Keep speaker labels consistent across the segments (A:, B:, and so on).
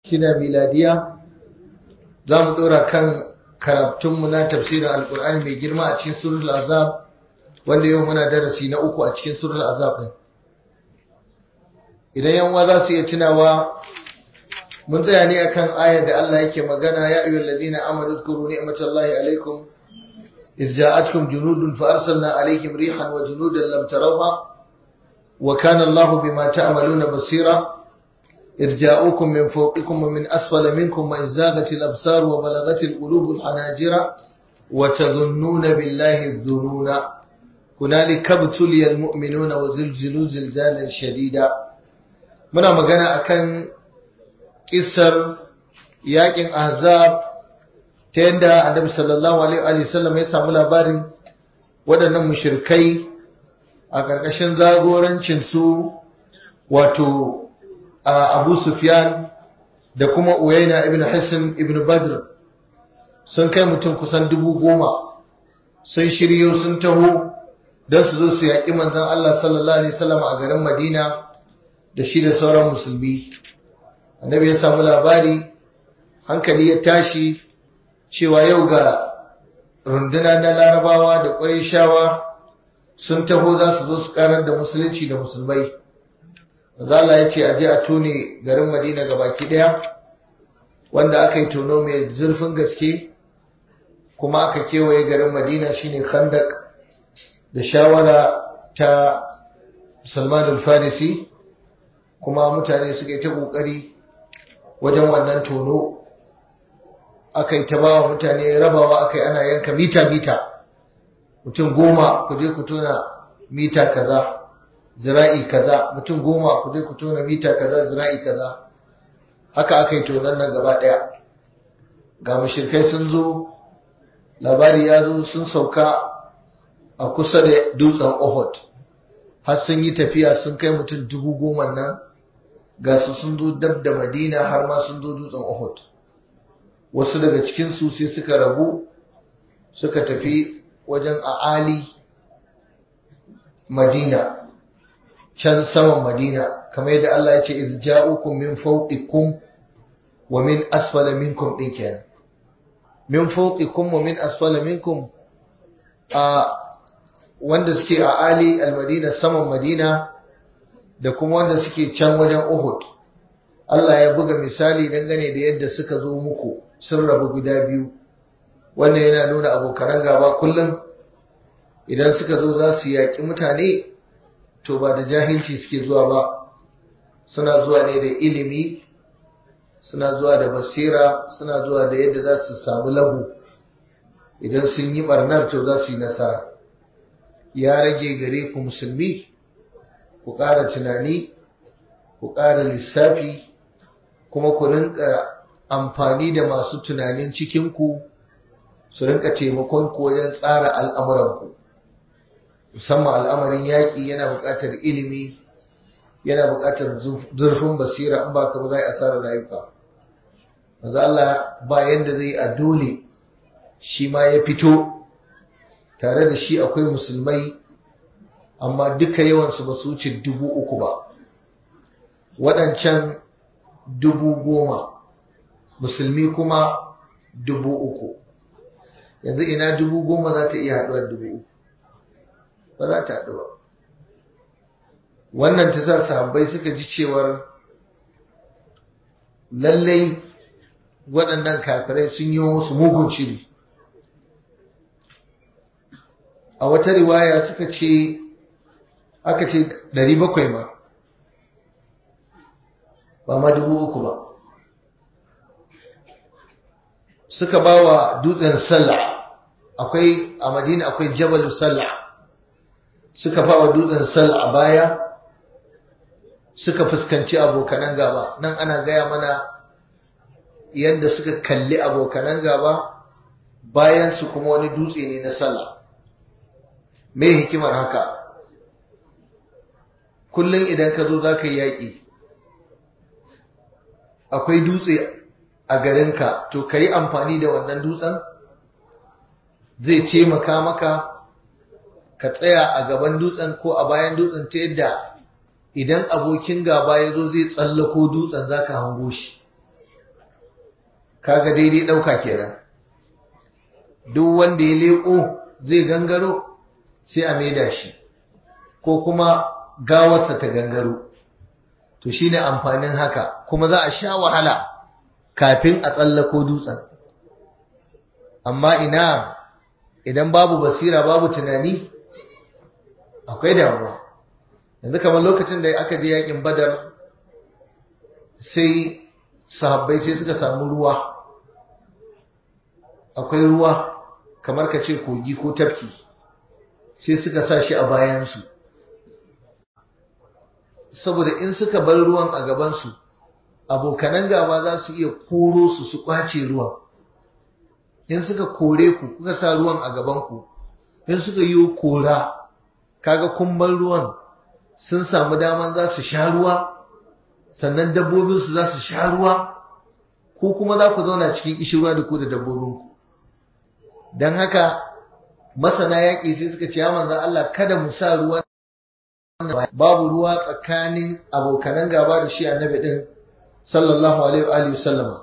A: shida miladiya za mu ɗora kan karatunmu na tafsirin alkur'ani mai girma a cikin surul azab wanda yau muna darasi na uku a cikin surul azab ɗin idan yanwa za su iya tunawa mun tsaya ne akan ayar da Allah yake magana ya ayyuhal ladina amanu zkuru ni'matallahi alaikum إذ جاءتكم جنود فأرسلنا عليهم ريحا وجنودا لم تروها وكان الله بما تعملون بصيرا إذ جاءوكم من فوقكم ومن أسفل منكم وإذ زاغت الأبصار وبلغت القلوب الحناجر وتظنون بالله الظنون هنالك ابتلي المؤمنون وزلزلوا زلزالا شديدا muna magana akan kisar yakin ahzab ta yadda annabi sallallahu alaihi wasallam ya samu labarin waɗannan mushrikai a ƙarƙashin zagorancin su wato Abu Sufyan da kuma Uyayna ibn Hisn ibn Badr sun kai mutum kusan dubu goma sun shiryo sun taho don su zo su yaƙi manzon Allah sallallahu alaihi wasallam a garin Madina da shi da sauran musulmi annabi ya samu labari hankali ya tashi cewa yau ga runduna na larabawa da ƙwarishawa sun taho za su zo su karar da musulunci da musulmai Zala ya ce aje a tone garin madina ga baki ɗaya wanda aka yi tono mai zurfin gaske kuma aka kewaye garin madina shine khandak da shawara ta salman farisi kuma mutane suka yi ta ƙoƙari wajen wannan tono aka yi ta bawa mutane rabawa aka yi ana yanka mita-mita mutum goma ku je ku tona mita kaza zira'i kaza mutum goma ku je ku tona mita kaza zira'i kaza haka aka yi tonon nan gaba ɗaya ga mashirkai sun zo labari ya zo sun sauka a kusa da dutsen ohot har sun yi tafiya sun kai mutum dubu goma nan ga su sun zo dab da madina har ma sun zo dutsen ohot wasu daga cikinsu sai suka rabu suka tafi wajen a'ali madina can saman madina kamar yadda Allah ya ce iz ja'ukum min fawqikum wa min asfala minkum din kenan min fawqikum wa min asfala minkum a wanda suke a ali almadina saman madina da kuma wanda suke can wajen uhud Allah ya buga misali dangane da yadda suka zo muku sun rabu guda biyu wannan yana nuna abokanan gaba kullum idan suka zo za su yaƙi mutane to ba da jahilci suke zuwa ba suna zuwa ne da ilimi suna zuwa da basira suna zuwa da yadda za su samu labu idan sun yi barnar to za su yi nasara ya rage gare ku musulmi ku ƙara tunani ku ƙara lissafi kuma ku rinka amfani da masu tunanin cikinku su rinka taimakon ku wajen tsara al'amuranku musamman al'amarin yaƙi yana buƙatar ilimi yana buƙatar zurfin basira in ba ka ba za a asarar rayuka maza Allah ba yadda zai a dole shi ma ya fito tare da shi akwai musulmai amma duka yawansu ba su wuce dubu uku ba waɗancan dubu goma musulmi kuma dubu uku yanzu ina dubu goma za ta iya haɗuwar dubu uku ba za ta haɗu ba wannan ta sa sahabbai suka ji cewar lallai waɗannan kafirai sun yi wasu mugun shiri a wata riwaya suka ce aka ce ɗari bakwai ma ba ma dubu uku ba suka ba wa dutsen sallah akwai a madina akwai jabal sallah suka ba wa dutsen sallah a baya suka fuskanci abokanan gaba nan ana gaya mana yadda suka kalli abokanan gaba bayan su kuma wani dutse ne na sallah me hikimar haka kullum idan ka zo za ka yi yaƙi akwai dutse a garinka to ka yi amfani da wannan dutsen zai taimaka maka ka tsaya a gaban dutsen ko a bayan dutsen ta yadda idan abokin gaba ya zo zai tsallako dutsen za ka hango shi kaga daidai ɗauka kenan duk wanda ya leƙo zai gangaro sai a maida shi ko kuma gawarsa ta gangaro to shine amfanin haka kuma za a sha wahala kafin a tsallako dutsen amma ina idan babu basira babu tunani akwai damuwa yanzu kamar lokacin da aka je yakin badar sai sahabbai sai suka samu ruwa akwai ruwa kamar ka ce kogi ko tafki sai suka sa shi a bayansu saboda in suka bar ruwan a gabansu abokanan gaba za su iya koro su su kwace ruwan in suka kore ku kuka sa ruwan a gabanku in suka yi kora kaga kumban ruwan sun samu daman za su sha ruwa sannan dabbobinsu za su sha ruwa ko kuma za ku zauna cikin ishirwa da ku da dabbobinku don haka masana yaƙi sai suka ce ya manzan Allah kada mu sa ruwan babu ruwa tsakanin abokanan gaba da shi annabi din sallallahu alaihi wa sallama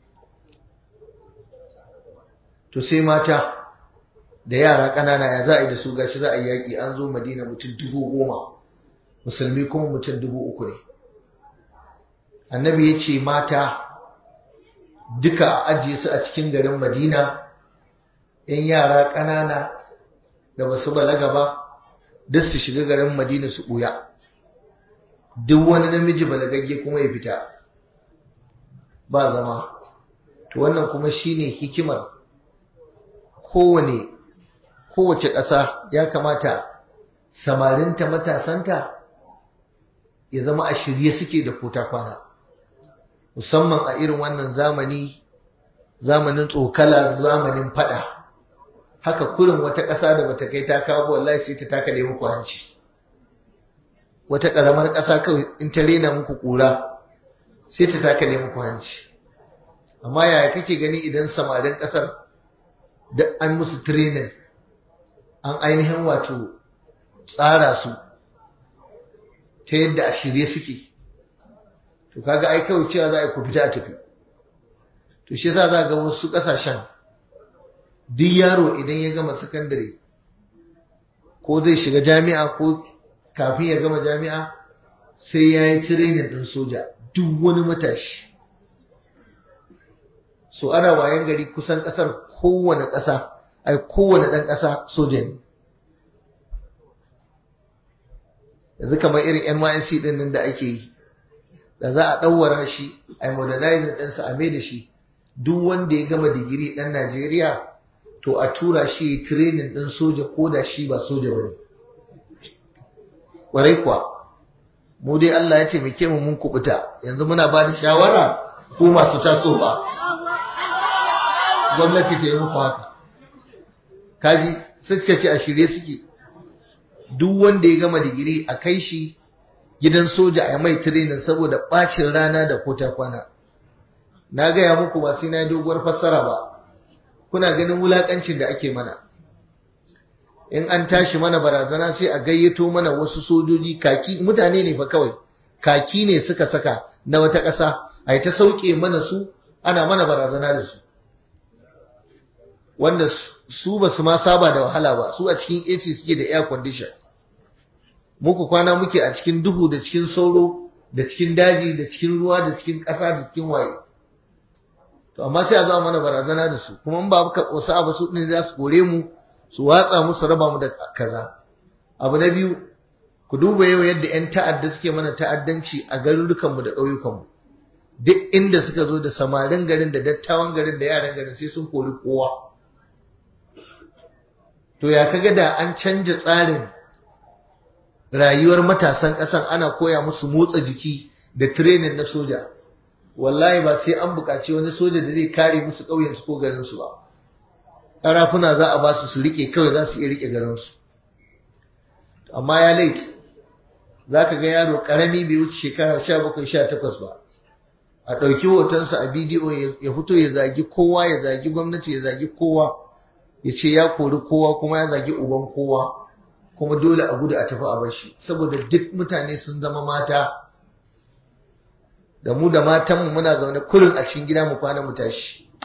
A: to sai mata da yara ƙanana ya za a yi da su gashi za a yi yaƙi an zo madina mutum dubu goma musulmi kuma mutum dubu uku ne annabi ya ce mata duka a ajiye su a cikin garin madina yan yara ƙanana da ba su balaga ba duk su shiga garin madina su ɓuya duk wani namiji balagagge kuma ya fita ba zama to wannan kuma shine hikimar kowane kowace ƙasa ya kamata samarinta matasanta ya zama a shirye suke da kota kwana musamman a irin wannan zamani zamanin tsokala zamanin fada haka kurin wata ƙasa da bata kai ta kawo wallahi sai ta takale muku hanci wata ƙaramar ƙasa kawai in ta rena muku ƙura sai ta takale muku hanci amma yaya kake gani idan samarin ƙasar da an musu training an ainihin wato tsara su ta yadda a shirye suke to kaga ai kawai cewa za a ku fita a tafi to shi yasa za ga wasu ƙasashen duk yaro idan ya gama sakandare ko zai shiga jami'a ko kafin ya gama jami'a sai ya yi tirenin ɗin soja duk wani matashi so ana wayan gari kusan ƙasar kowane ƙasa ai kowane ɗan ƙasa soja ne yanzu kamar irin NYSC ɗin nan da ake yi da za a ɗauwara shi a modernizing ɗinsa a mai da shi duk wanda ya gama digiri ɗan Najeriya to a tura shi training ɗin soja ko da shi ba soja ba ne. Ƙwarai kuwa, mu dai Allah ya ce muke mu mun kubuta, yanzu muna ba da shawara ko masu taso ba. Gwamnati ta yi muku haka. Kaji, sai suka ce a shirye suke. Duk wanda ya gama digiri a kai shi gidan soja a mai training saboda ɓacin rana da kota kwana. Na gaya muku ba sai na yi doguwar fassara ba. kuna ganin wulakancin da ake mana in an tashi mana barazana sai a gayyato mana wasu sojoji kaki mutane ne fa kawai kaki ne suka saka na wata ƙasa a ta sauke mana su ana mana barazana da su wanda su ba su ma saba da wahala ba su a cikin AC suke da air condition muku kwana muke a cikin duhu da cikin sauro da cikin daji da cikin ruwa da cikin ƙasa da cikin waye to amma sai a zo mana barazana da su kuma in ba ka wasu abu su ne za su kore mu su watsa mu su raba mu da kaza abu na biyu ku duba yau yadda yan ta'adda suke mana ta'addanci a garurukan mu da ƙauyukan mu duk inda suka zo da samarin garin da dattawan garin da yaran garin sai sun kori kowa to ya kaga da an canja tsarin rayuwar matasan ƙasan ana koya musu motsa jiki da training na soja wallahi ba sai an buƙaci wani soja da zai kare musu ƙauyensu ko garinsu ba ƙarafuna za a ba su su riƙe kawai za su iya riƙe garinsu amma ya lait za ka ga yaro ƙarami bai wuce shekara sha bakwai sha takwas ba a ɗauki hotonsa a bidiyo ya fito ya zagi kowa ya zagi gwamnati ya zagi kowa ya ce ya kori kowa kuma ya zagi uban kowa kuma dole a gudu a tafi a bashi saboda duk mutane sun zama mata da mu da matanmu muna zaune kurin a cikin gida mu kwana mu tashi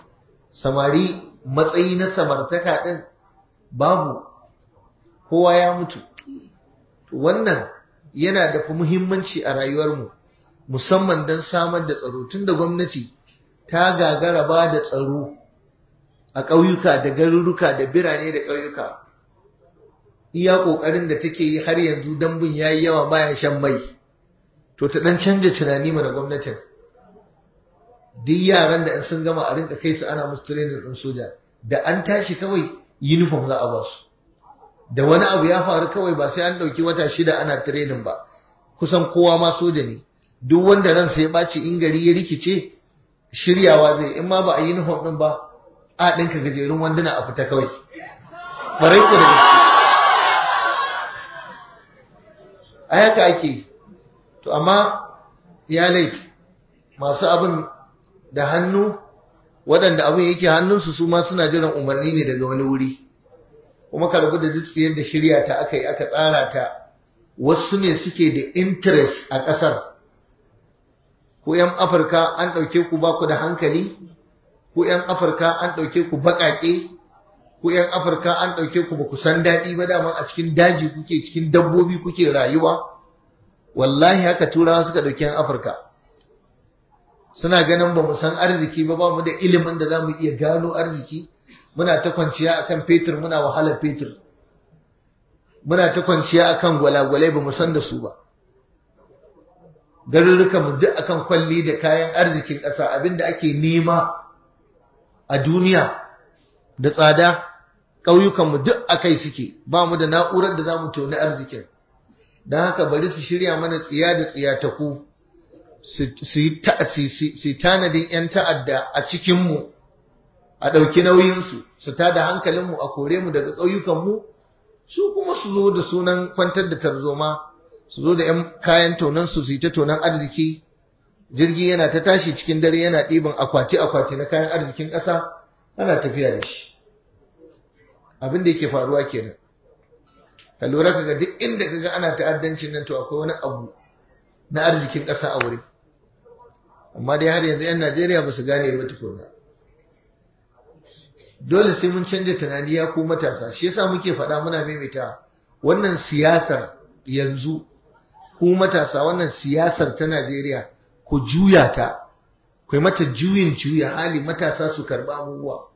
A: samari matsayi na samartaka ɗin babu kowa ya mutu wannan yana da muhimmanci a rayuwarmu musamman don samar da tsaro tun da gwamnati ta gagara ba da tsaro a ƙauyuka da garuruka da birane da ƙauyuka iya ƙoƙarin da take yi har yanzu dambun ya yi yawa baya shan mai to ta ɗan canja tunani mana gwamnatin duk yaran da sun gama a rinka kai su ana musu training ɗin soja da an tashi kawai uniform za a ba su da wani abu ya faru kawai ba sai an ɗauki wata shida ana training ba kusan kowa ma soja ne duk wanda ransa ya ɓaci in gari ya rikice shiryawa zai in ma ba a yi uniform ɗin ba a ɗinka gajerun wanduna a fita kawai ɓarai ku da gaske a haka ake to amma ya lait masu abin da hannu waɗanda abin yake hannunsu su ma suna jiran umarni ne daga wani wuri kuma ka rabu da duk tsayar da shirya ta aka yi aka tsara ta wasu ne suke da interest a ƙasar ku 'yan afirka an ɗauke ku ba ku da hankali ku 'yan afirka an ɗauke ku baƙaƙe ku 'yan afirka an ɗauke ku ba ku san daɗi ba dama a cikin daji kuke cikin dabbobi kuke rayuwa wallahi haka turawa suka ɗauki 'yan afirka suna ganin ba mu san arziki ba ba mu da ilimin da za mu iya gano arziki muna ta kwanciya akan fetur muna wahalar fetur muna ta kwanciya akan gwalagwalai ba mu san da su ba garurruka mu duk akan kwalli da kayan arzikin ƙasa abinda ake nema a duniya da tsada ƙauyukan mu duk akai suke ba mu da na'urar da za mu toni arzikin don haka bari su shirya mana tsiya da tsiyataku su yi tanadin 'yan ta'adda a cikinmu a ɗauki nauyinsu su ta da hankalinmu a kore mu daga ƙauyukanmu su kuma su zo da sunan kwantar da tarzoma su zo da 'yan kayan tonansu su yi ta tonan arziki jirgi yana ta tashi cikin dare yana ɗiban akwati-akwati na kayan arzikin ƙasa ana tafiya da shi abin da yake faruwa kenan ka lura kaga duk inda kaga ana ta'addancin nan to akwai wani abu na arzikin ƙasa a wurin amma dai har yanzu 'yan Najeriya ba su gane ba tukuna dole sai mun canja tunani ya ku matasa shi yasa muke faɗa muna maimaita wannan siyasar yanzu ku matasa wannan siyasar ta Najeriya ku juya ta ku mata juyin juya hali matasa su karɓa abubuwa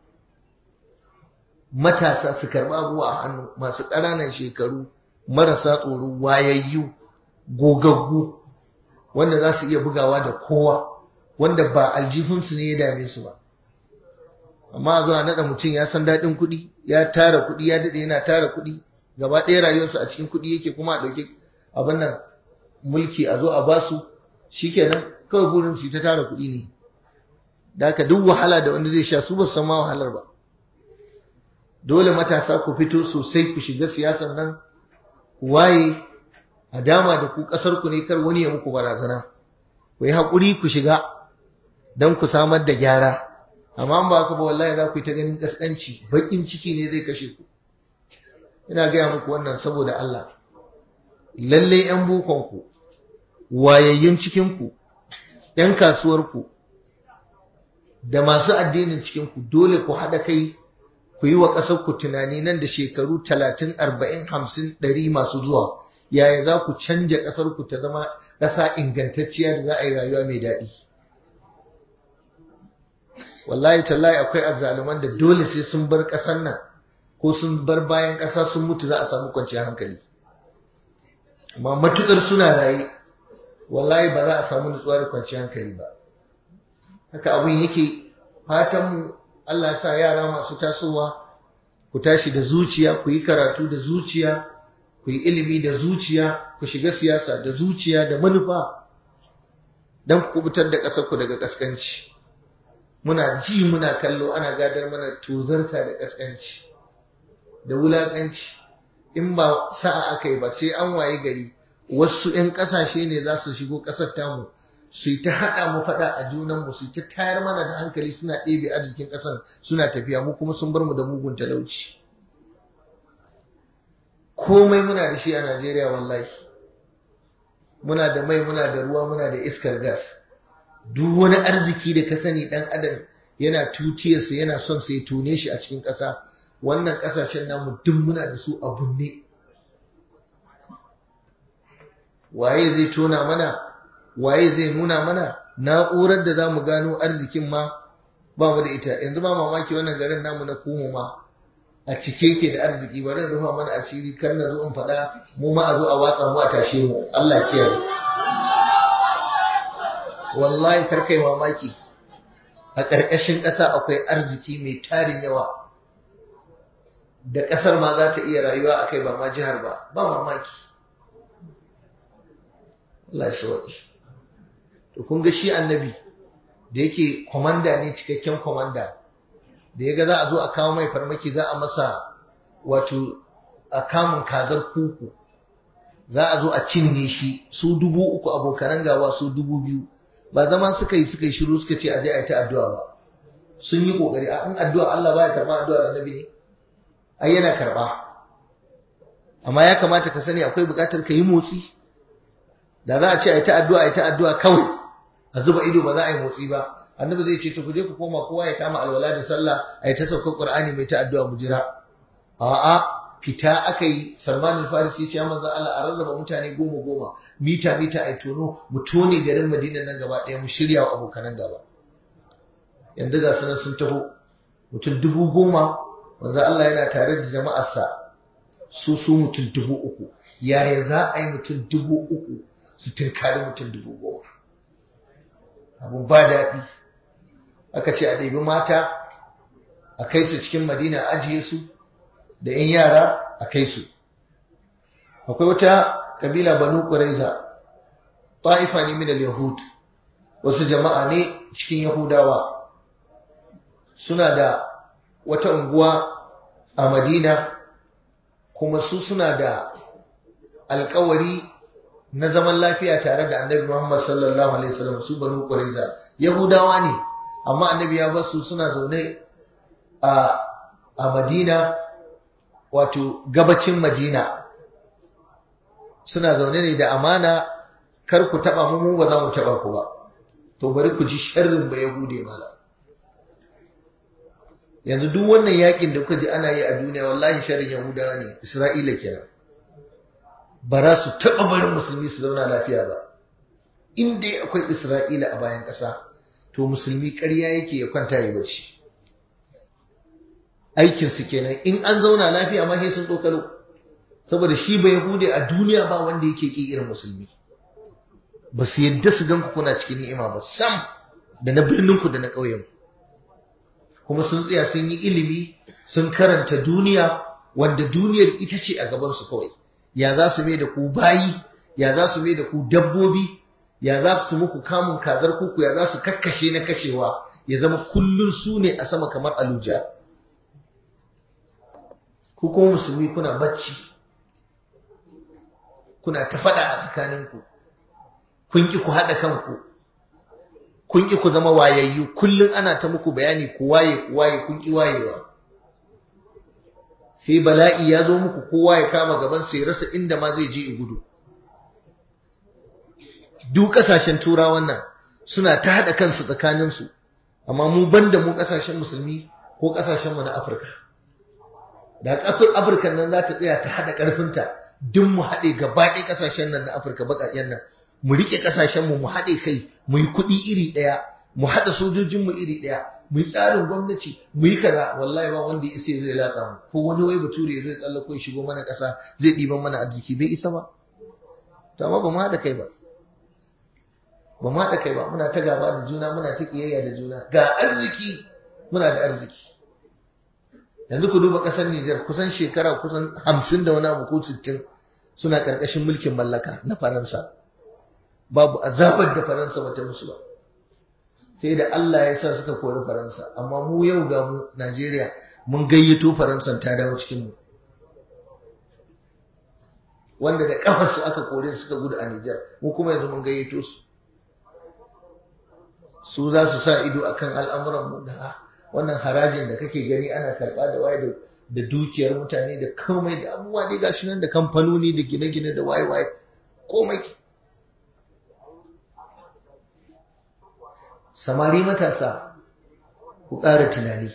A: matasa su karɓa abubuwa a hannu masu ƙananan shekaru marasa tsoro wayayyu gogaggu wanda za su iya bugawa da kowa wanda ba aljihunsu ne ya dame su ba amma a zuwa naɗa mutum ya san daɗin kuɗi ya tara kuɗi ya daɗe yana tara kuɗi gaba ɗaya rayuwarsu a cikin kuɗi yake kuma a ɗauki abin nan mulki a zo a basu shikenan kawai burin su ta tara kuɗi ne da haka duk wahala da wanda zai sha su ba su san ma wahalar ba dole matasa ku fito sosai ku shiga siyasan nan waye a dama da ku ƙasar ku ne kar wani ya muku barazana ku yi haƙuri ku shiga don ku samar da gyara amma ba haka ba wallahi za ku yi ta ganin ƙasƙanci baƙin ciki ne zai kashe ku ina gaya muku wannan saboda Allah lalle ƴan bukon ku wayayyun cikin ku ƴan kasuwar ku da masu addinin cikin ku dole ku haɗa kai ku yi wa ƙasar ku tunani nan da shekaru talatin arba'in hamsin ɗari masu zuwa yaya za ku canja ƙasar ku ta zama ƙasa ingantacciya da za a yi rayuwa mai daɗi wallahi tallahi akwai azzaluman da dole sai sun bar ƙasar nan ko sun bar bayan ƙasa sun mutu za a samu kwanciyar hankali amma matukar suna raye wallahi ba za a samu nutsuwa da kwanciyar hankali ba haka abin yake fatanmu Allah ya sa yara masu tasowa ku tashi da zuciya ku yi karatu da zuciya ku yi ilimi da zuciya ku shiga siyasa da zuciya da manufa don ku kubutar da ƙasarku daga ƙasƙanci muna ji muna kallo ana gadar mana tozarta da ƙasƙanci da wulaƙanci in ba sa'a aka yi ba sai an waye gari wasu 'yan ƙasashe ne za su shigo ƙasar tamu su yi ta haɗa mu faɗa a junanmu su ta tayar mana da hankali suna ɗebe arzikin ƙasar suna tafiya mu kuma sun bar mu da mugun talauci komai muna da shi a Najeriya wallahi muna da mai muna da ruwa muna da iskar gas duk wani arziki da ka sani dan adam yana tutiyarsa yana son sai tune shi a cikin ƙasa wannan ƙasashen namu duk muna da su a bunne waye zai tona mana waye zai nuna mana na'urar da za mu gano arzikin ma ba mu da ita yanzu ba mamaki wannan garin namu na kumu ma a cike ke da arziki bari in rufa mana asiri kar na zo in faɗa mu ma a zo a watsa mu a tashe mu Allah kiyaye wallahi kar kai mamaki a ƙarƙashin ƙasa akwai arziki mai tarin yawa da ƙasar ma za ta iya rayuwa a kai ba ma jihar ba ba mamaki Allah shi waɗi to kun ga shi annabi da yake kwamanda ne cikakken kwamanda da ya ga za a zo a kawo mai farmaki za a masa wato a kamun kazar kuku za a zo a cinne shi su dubu uku abokanan gawa su dubu biyu ba zaman suka yi suka yi shiru suka ce a je a yi ta addu'a ba sun yi kokari a in addu'a Allah baya karba addu'ar annabi ne ai yana karba amma ya kamata ka sani akwai bukatar ka yi motsi da za a ce a yi ta addu'a a yi ta addu'a kawai a zuba ido ba za a yi motsi ba annabi zai ce to ku je ku koma kowa ya kama alwala da sallah a yi ta saukar qur'ani mai ta addu'a mu jira a'a fita aka yi salman al-farisi ya manzo Allah a rarraba mutane goma goma mita mita ai tono mu tone garin madina nan gaba ɗaya mu shirya wa abokanan gaba yanzu ga sunan sun taho mutum dubu goma manzo Allah yana tare da jama'arsa su su mutum dubu uku yaya za a yi mutum dubu uku su tunkari mutum dubu goma abu ba daɗi aka ce a ɗebi mata a kai su cikin madina ajiye su da ‘yan yara a kai su. Akwai wata ƙabila Banu Ƙuraiza, ta'ifa ne min yahud wasu jama'a ne cikin Yahudawa, suna da wata unguwa a Madina, kuma su suna da alkawari na zaman lafiya tare da annabi Muhammad sallallahu Alaihi wasallam su Banu Ƙuraiza. Yahudawa ne, amma annabi ya basu suna zaune a Madina. wato gabacin Madina suna zaune ne da amana kar ku taba mu mu ba za mu taba ku ba to bari ku ji sharrin ba yahude mala yanzu duk wannan yakin da kuka ji ana yi a duniya wallahi sharrin yahudawa ne Isra'ila kenan ba za su taba barin musulmi su zauna lafiya ba in dai akwai Isra'ila a bayan ƙasa to musulmi ƙarya yake ya kwanta ya bacci aikinsu kenan in an zauna lafiya ma sai sun tsokalo saboda shi ba yahude a duniya ba wanda yake ki irin musulmi ba su yadda su ganku kuna cikin ni'ima ba sam da na birninku da na ƙauyen kuma sun tsaya sun yi ilimi sun karanta duniya wanda duniyar ita ce a gabansu kawai ya za su mai da ku bayi ya za su mai da ku dabbobi ya za su muku kamun kazar kuku ya za su kakkashe na kashewa ya zama kullun su ne a sama kamar aluja ku kuma musulmi kuna bacci kuna ta faɗa a tsakaninku kun ki ku haɗa kanku kun ki ku zama wayayyu kullum ana ta muku bayani ku waye ku waye kun ki wayewa sai bala'i ya zo muku kowa ya kama gaban sai rasa inda ma zai je gudu duk kasashen turawan nan suna ta haɗa kansu tsakaninsu amma mu banda mu kasashen musulmi ko kasashen mu na afirka da kafin afirka nan za ta tsaya ta haɗa ƙarfinta duk mu haɗe gaba ɗaya ƙasashen nan na afirka baƙaƙen nan mu riƙe ƙasashen mu mu haɗe kai mu yi kuɗi iri ɗaya mu haɗa sojojin mu iri ɗaya mu yi tsarin gwamnati mu yi kaza wallahi ba wanda ya isa zai latsa mu ko wani wai bature zai tsallako ya shigo mana ƙasa zai ɗiban mana arziki bai isa ba to amma ba mu haɗa kai ba ba mu haɗa kai ba muna ta gaba da juna muna ta ƙiyayya da juna ga arziki muna da arziki yanzu ku duba ƙasar Nijar kusan shekara kusan hamsin da wani abu ko sittin suna ƙarƙashin mulkin mallaka na Faransa babu azabar da Faransa bata musu ba sai da Allah ya sa suka kori Faransa amma mu yau ga mu Najeriya mun gayyato Faransa ta dawo cikin mu wanda da kafar su aka kore suka gudu a Nijar mu kuma yanzu mun gayyato su su za su sa ido akan al'amuran mu da wannan harajin da kake gani ana karɓa da waye da dukiyar mutane da komai da abubuwa dai gashi nan da kamfanoni da gine-gine da waye-waye komai samari matasa ku ƙara tunani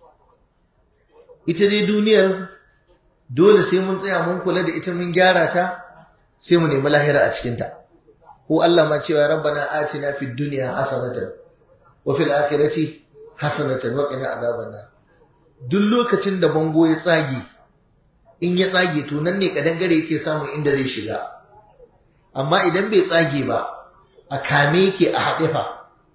A: ita dai duniyar dole sai mun tsaya mun kula da ita mun gyara ta sai mu nemi lahira a cikinta ko Allah ma cewa rabbana atina fid dunya hasanatan wa fil akhirati hasanatan wa qina adhaban nar duk lokacin da bango ya tsage in ya tsage to nan ne kadangare yake samun inda zai shiga amma idan bai tsage ba a kame yake a haɗe fa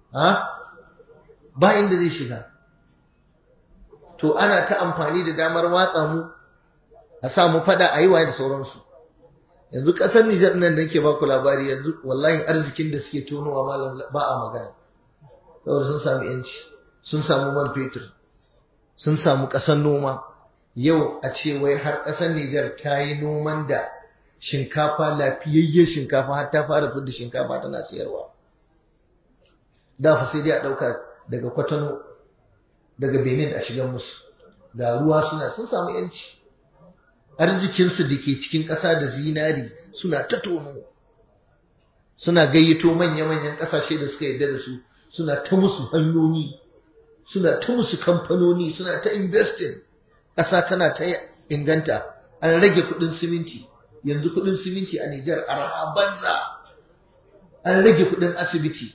A: ba inda zai shiga to ana ta amfani da damar watsa mu a sa mu fada a yi waye da sauransu yanzu ƙasar Nijar nan da nake baku labari yanzu wallahi arzikin da suke tonowa malam ba a magana saboda sun samu yanci sun samu man fetur sun samu ƙasar noma yau a ce wai har ƙasar Nijar ta yi noman da shinkafa lafiyayyen shinkafa har ta fara fidda shinkafa tana siyarwa da fa sai dai a ɗauka daga kwatano daga benin a shigan musu ga ruwa suna sun samu yanci arzikinsu da ke cikin ƙasa da zinari suna ta tono suna gayyato manya-manyan ƙasashe da suka yarda da su suna ta musu hanyoyi suna ta musu kamfanoni suna ta investing ƙasa tana ta inganta an rage kuɗin siminti yanzu kuɗin siminti a Nijar arha banza an rage kuɗin asibiti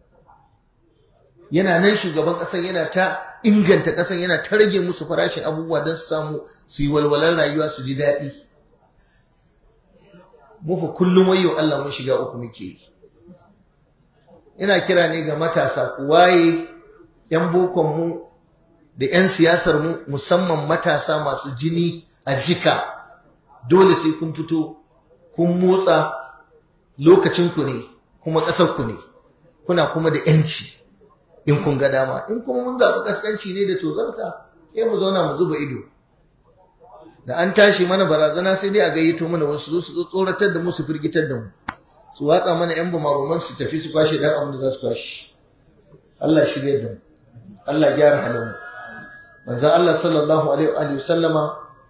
A: yana nan shugaban ƙasar yana ta inganta ƙasar yana ta rage musu farashin abubuwa don su samu su yi walwalar rayuwa su ji daɗi mufa kullum wayo Allah mun shiga uku muke yi ina kira ne ga matasa ku waye yan bokon mu da yan siyasar mu musamman matasa masu jini a jika dole sai kun fito kun motsa lokacin ku ne kuma ƙasar ku ne kuna kuma da yanci in kun ga dama in kuma mun zaɓi kaskanci ne da tozarta sai mu zauna mu zuba ido da an tashi mana barazana sai dai a gayyato mana wasu zo su tsoratar da mu su firgitar da mu su watsa mana yan bumabuman su tafi su kwashe dan abin da za su kwashe Allah shirye da mu Allah gyara halin mu manzon Allah sallallahu alaihi wa sallama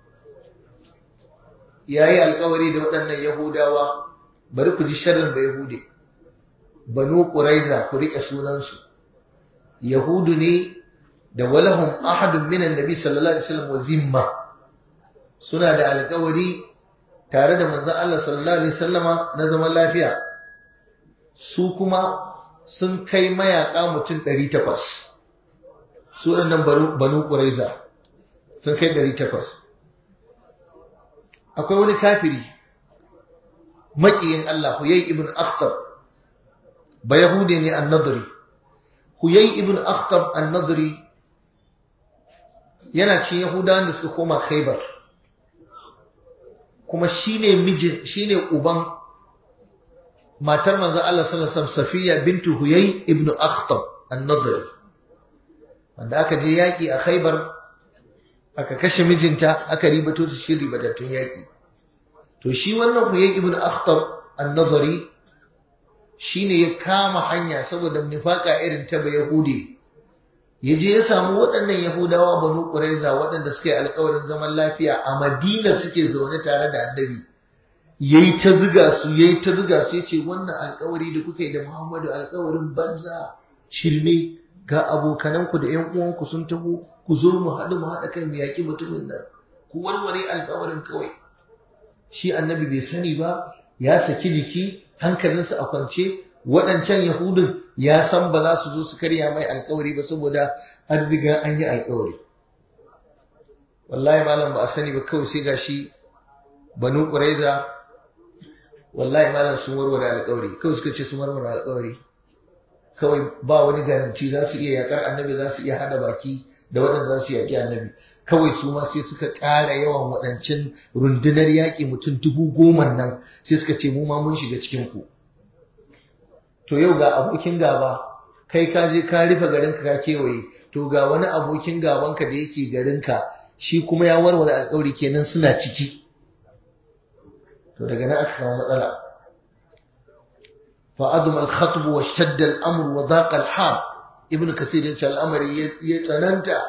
A: yayi alƙawari da waɗannan Yahudawa bari ku ji sharrin da Yahude Banu Quraiza ku rike sunansu Yahudu ne da walahum ahadun minan nabi sallallahu alaihi wasallam wa zimma suna da alƙawari tare da manzon Allah sallallahu alaihi wasallama na zaman lafiya su kuma sun kai mayaka mutum 800 su nan banu quraiza sun kai 800 akwai wani kafiri maƙiyin Allah Huyay ibn Akhtab ba Yahudi ne an-Nadri Huyay ibn Akhtab an-Nadri yana cin Yahudawan da suka koma Khaybar kuma shine mijin shine uban matar manzon Allah sallallahu alaihi wasallam Safiya bintu Huyay ibn Akhtab an-Nadri wanda aka je yaki a Khaybar aka kashe mijinta aka ribato ta cikin ribatattun yaki to shi wannan Huyay ibn Akhtab an-Nadri shine ya kama hanya saboda nifaka irin ta ba Yahudi ya je ya samu waɗannan Yahudawa banu Quraiza waɗanda suka yi alƙawarin zaman lafiya a Madina suke zaune tare da Annabi yayi ta ziga su yayi ta ziga su yace wannan alƙawari da kuka yi da Muhammadu alƙawarin banza shirme ga abokananku da ƴan uwanku sun taho ku zo mu haɗu mu haɗa kai mu yaƙi mutumin nan ku warware alƙawarin kawai shi Annabi bai sani ba ya saki jiki hankalinsa a kwance waɗancan Yahudun ya san ba za su zo su karya mai alkawari ba saboda an riga an yi alkawari. Wallahi malam ba a sani ba kawai sai gashi banu ƙuraiza wallahi malam sun warware alkawari kawai suka ce sun warware alkawari kawai ba wani garanti za su iya yakar annabi za su iya hada baki da waɗanda za su yaƙi annabi kawai su ma sai suka ƙara yawan waɗancan rundunar yaƙi mutum dubu goma nan sai suka ce mu ma mun shiga cikin ku to yau ga abokin gaba kai ka je ka rufe garinka ka kewaye to ga wani abokin gabanka da yake garinka shi kuma ya warware alƙawari kenan suna ciki to daga nan aka samu matsala fa adum al khatb wa shadda al amr wa daqa al hal ibnu kasir ya ce al'amari ya tsananta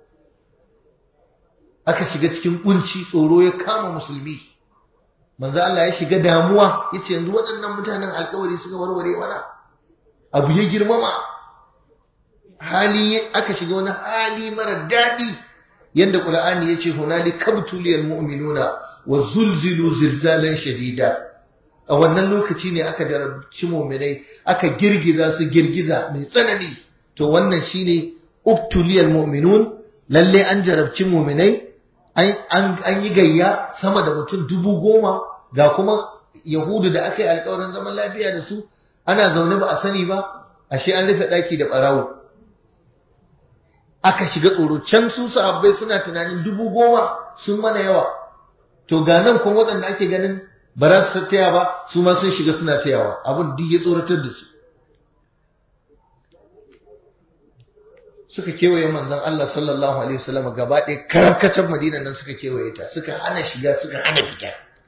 A: aka shiga cikin kunci tsoro ya kama musulmi manzo Allah ya shiga damuwa yace yanzu waɗannan mutanen alƙawari suka warware mana abu ya girmama hali aka shiga wani hali mara daɗi yadda ƙur'ani ya ce hunali kabtuliyar mu'minuna wa zulzilu zilzalan shadida a wannan lokaci ne aka jarabci mu'minai aka girgiza su girgiza mai tsanani to wannan shine ubtuliyal mu'minun lalle an jarabci mu'minai an yi gayya sama da mutum dubu goma ga kuma yahudu da aka yi alkawarin zaman lafiya da su ana zaune ba a sani ba ashe an rufe ɗaki da ɓarawo aka shiga tsoro can su sahabbai suna tunanin dubu goma sun mana yawa to ga nan kuma waɗanda ake ganin ba za su taya ba su ma sun shiga suna tayawa abin duk ya tsoratar da su suka kewaye manzon Allah sallallahu alaihi wasallam gaba ɗaya karkacin Madina nan suka kewaye ta suka hana shiga suka hana fita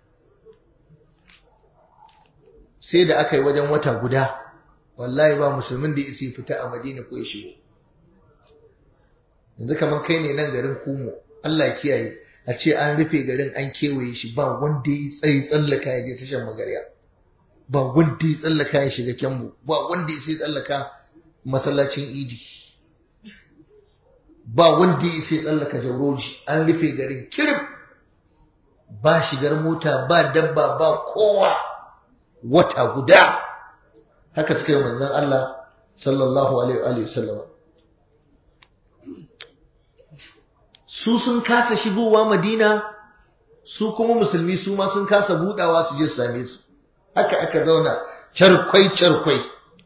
A: sai da aka yi wajen wata guda wallahi ba musulmin da isi fita a Madina ko ya shigo yanzu kamar kai ne nan garin Kumo Allah kiyaye a ce an rufe garin an kewaye shi ba wanda ya tsayi tsallaka ya je tashan magarya ba wanda ya tsallaka ya shiga kyambu ba wanda ya sai tsallaka masallacin idi ba wanda ya sai tsallaka jauroji an rufe garin kirif ba shigar mota ba dabba ba kowa wata guda haka suka yi manzon Allah sallallahu alaihi wa sallama su sun kasa shigowa madina su kuma musulmi su ma sun kasa budawa su je su same su haka aka zauna charkwai charkwai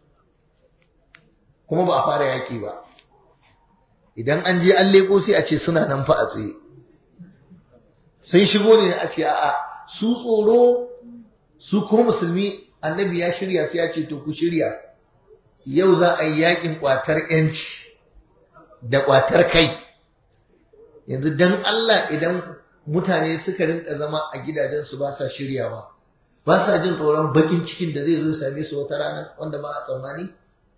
A: kuma ba a fara yaki ba idan an je an leko sai a ce suna nan fa a tsaye sun shigo ne a ce a'a su tsoro su kuma musulmi annabi ya shirya sai ya ce to ku shirya yau za a yi yakin kwatar yanci da kwatar kai yanzu dan Allah idan mutane suka rinka zama a gidajensu ba sa shiryawa ba sa jin tsoron bakin cikin da zai zo same su wata rana wanda ba a tsammani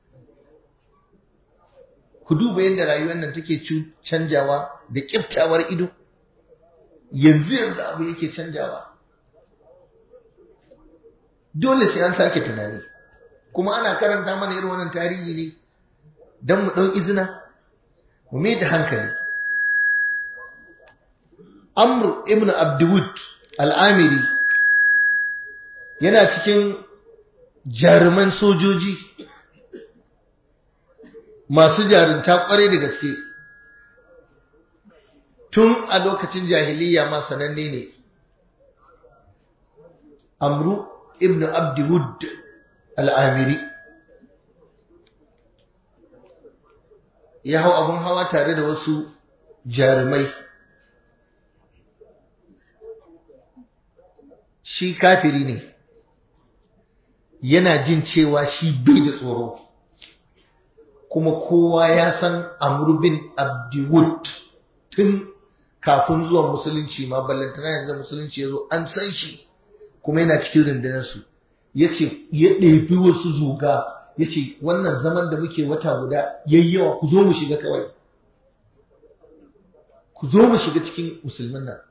A: ku duba yadda rayuwar nan take canjawa da kiftawar ido yanzu yanzu abu yake canjawa dole sai an sake tunani kuma ana karanta mana irin wannan tarihi ne don mu ɗau izina mu mai da hankali Amr ibn Abdulwud al'amiri yana cikin jaruman sojoji masu jarunta kwarai da gaske tun a lokacin jahiliya ma sananne ne Amru ibn Abdulwud al'amiri ya hau abin hawa tare da wasu jarumai shi kafiri ne yana jin cewa shi bai da tsoro kuma kowa ya san Amr bin Abdiwud tun kafin zuwan musulunci ma ballantana yanzu musulunci ya zo an san shi kuma yana cikin rundunarsu ya ce ya ɗebi wasu zuga ya ce wannan zaman da muke wata guda yayyawa ku zo mu shiga kawai ku zo mu shiga cikin musulmin nan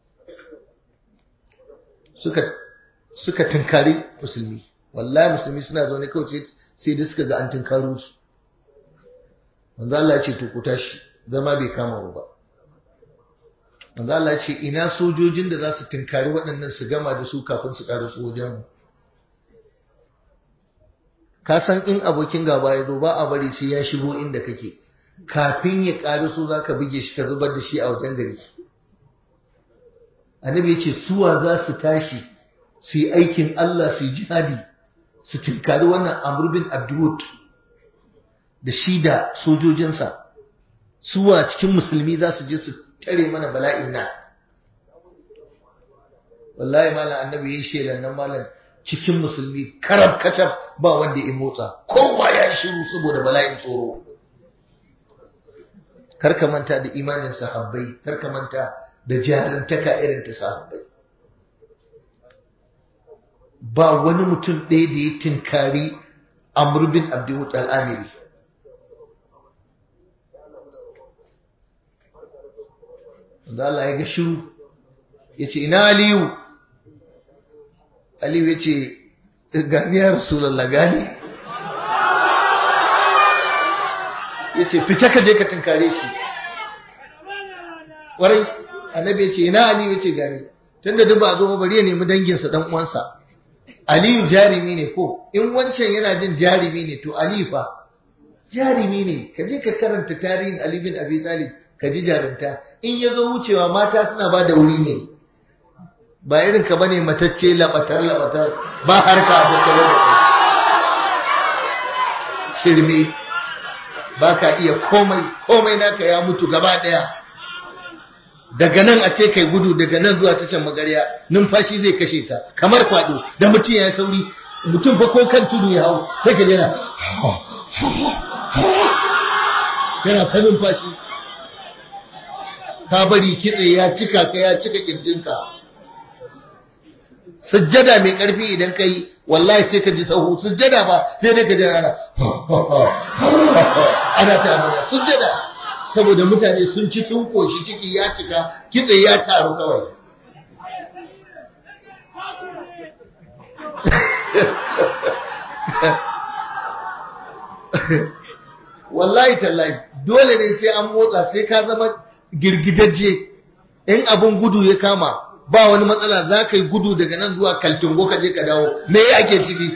A: suka suka tunkari musulmi wallahi musulmi suna zaune kawai sai da suka ga an tunkaro su manzo Allah ya ce to ku tashi zama bai kama ba manzo Allah ya ce ina sojojin da za su tunkari waɗannan su gama da su kafin su ƙara su wajen mu ka san in abokin gaba ya zo ba a bari sai ya shigo inda kake kafin ya ƙari so za ka buge shi ka zubar da shi a wajen gari annabi ya ce suwa za su tashi su yi aikin Allah su yi jihadi su tunkari wannan Amr bin Abdul da shi da sojojinsa suwa cikin musulmi za su je su tare mana bala'in nan wallahi malam annabi ya yi shelan nan malam cikin musulmi karab kacab ba wanda ya motsa kowa ya yi shiru saboda bala'in tsoro karka manta da imanin sahabbai karka manta da jarantaka irin ta sahabbai ba wani mutum ɗaya da ya tinkari Amr bin Abdul al-Amiri da Allah ya ga shiru ya ce ina Aliyu Aliyu ya ce gani ya Rasulallah gani yace fita ka je ka tunkare shi warai annabi yace ina aliyu yace gani tunda duk ba zo ba bari ya nemi danginsa dan uwansa aliyu jarimi ne ko in wancan yana jin jarimi ne to aliyu fa jarimi ne ka je ka karanta tarihin ali bin abi talib ka ji jarumta in ya zo wucewa mata suna ba da wuri ne ba irin ka bane matacce labatar labatar ba harka da tare da shirme ba ka iya komai komai naka ya mutu gaba daya daga nan a ce kai gudu daga nan zuwa ta can magarya numfashi zai kashe ka kamar kwado da mutum ya sauri mutum fa ko kan tudu ya hau sai ka jira yana ta numfashi ka bari kitse ya cika ka ya cika kirjinka sujjada mai karfi idan kai wallahi sai ka ji sahu sujjada ba sai dai ka ji ana ana ta mana sujjada saboda mutane sun ci sun koshi ciki ya cika kitse ya taru kawai wallahi tallahi dole ne sai an motsa sai ka zama girgidajje in abin gudu ya kama ba wani matsala za ka yi gudu daga nan zuwa kaltungo ka je ka dawo me ake ciki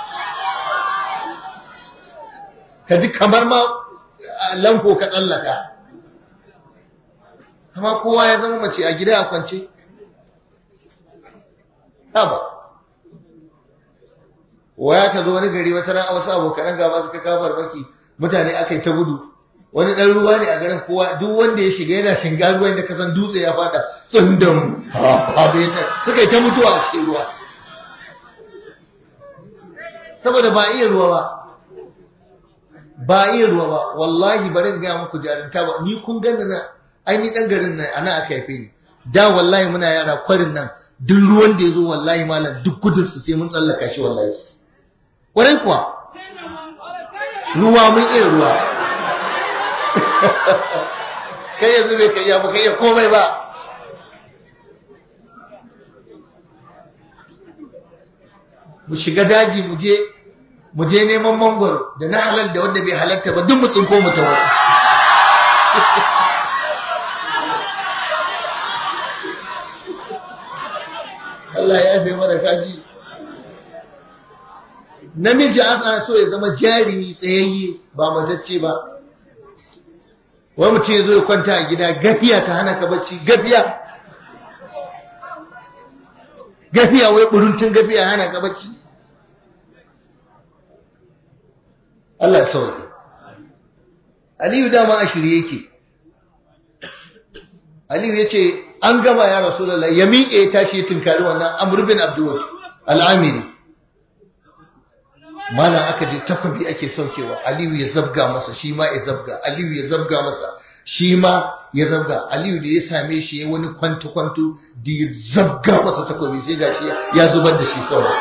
A: ka ji kamar ma lampo ka tsallaka amma kowa ya zama mace a gida a kwance haba waya ka zo wani gari wata ran a wasu abokanan gaba suka kafar maki mutane aka yi ta gudu wani ɗan ruwa ne a garin kowa duk wanda ya shiga yana shinga ruwan da kasan dutse ya fada tsundum suka yi ta mutuwa a cikin ruwa saboda ba iya ruwa ba ba iya ruwa ba wallahi barin gaya muku jarinta ba ni kun ganda na aini ɗan garin nan ana aka haife ni da wallahi muna yara kwarin nan duk ruwan da ya zo wallahi malam duk gudunsu sai mun tsallaka shi wallahi kwarai kuwa ruwa mun iya ruwa kai yanzu bai kai ya ba kai ya komai ba mu shiga daji mu je mu je neman mangwaro da na halal da wanda bai halatta ba duk mu tsinko mu tawo Allah ya fi mana kaji namiji an so ya zama jarumi tsayayye ba matacce ba wai mutum ya zo ya kwanta a gida gafiya ta hana ka bacci gafiya gafiya wai buruntun gafiya hana ka bacci Allah ya sauke Aliyu dama a shirye yake Aliyu ya ce an gama ya Rasulullah ya miƙe ya tashi ya tunkari wannan Amr bin Abdul al-Amiri malam aka je takwabi ake saukewa aliyu ya zabga masa shi ma ya zabga aliyu ya zabga masa shi ma ya zabga aliyu da ya same shi ya wani kwanto-kwanto da ya zabga masa takwabi sai ga shi ya zubar da shi kawai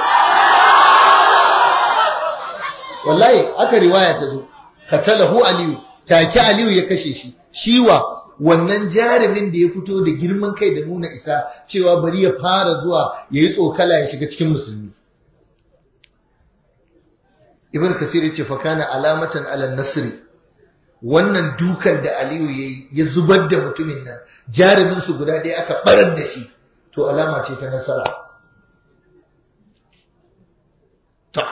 A: wallahi aka riwaya ta zo katalahu aliyu take aliyu ya kashe shi shiwa wannan jarumin da ya fito da girman kai da nuna isa cewa bari ya fara zuwa ya yi tsokala ya shiga cikin musulmi ibn kasir yace fa kana alamatan ala nasri wannan dukan da aliyu yayi ya zubar da mutumin nan jarumin su guda ɗaya aka barar da shi to alama ce ta nasara ta